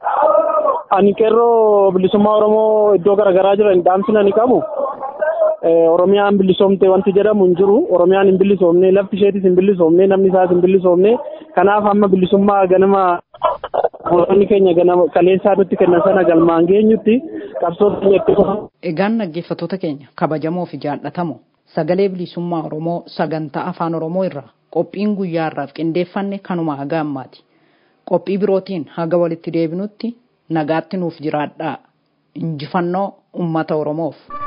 Ani qeerroo bilisummaa Oromoo iddoo garaagaraa jiran dhaamsina ni qabu. Oromiyaan bilisoomte wanti jedhamu hin jiru. Oromiyaan hin bilisoomne lafti isheetis hin bilisoomne namni isaas hin bilisoomne kanaaf amma bilisummaa ganama Mootonni keenya ganama kaleessaa nutti kennan sana galmaan geenyutti qabsoo keenya itti Egaan dhaggeeffattoota keenya kabajamoo fi jaallatamoo sagalee bilisummaa Oromoo sagantaa afaan Oromoo irraa qophiin guyyaa irraaf qindeeffanne kanuma haga ammaati. Qophii birootiin haga walitti deebinutti nagaatti nuuf jiraadhaa. Injifannoo uummata Oromoof.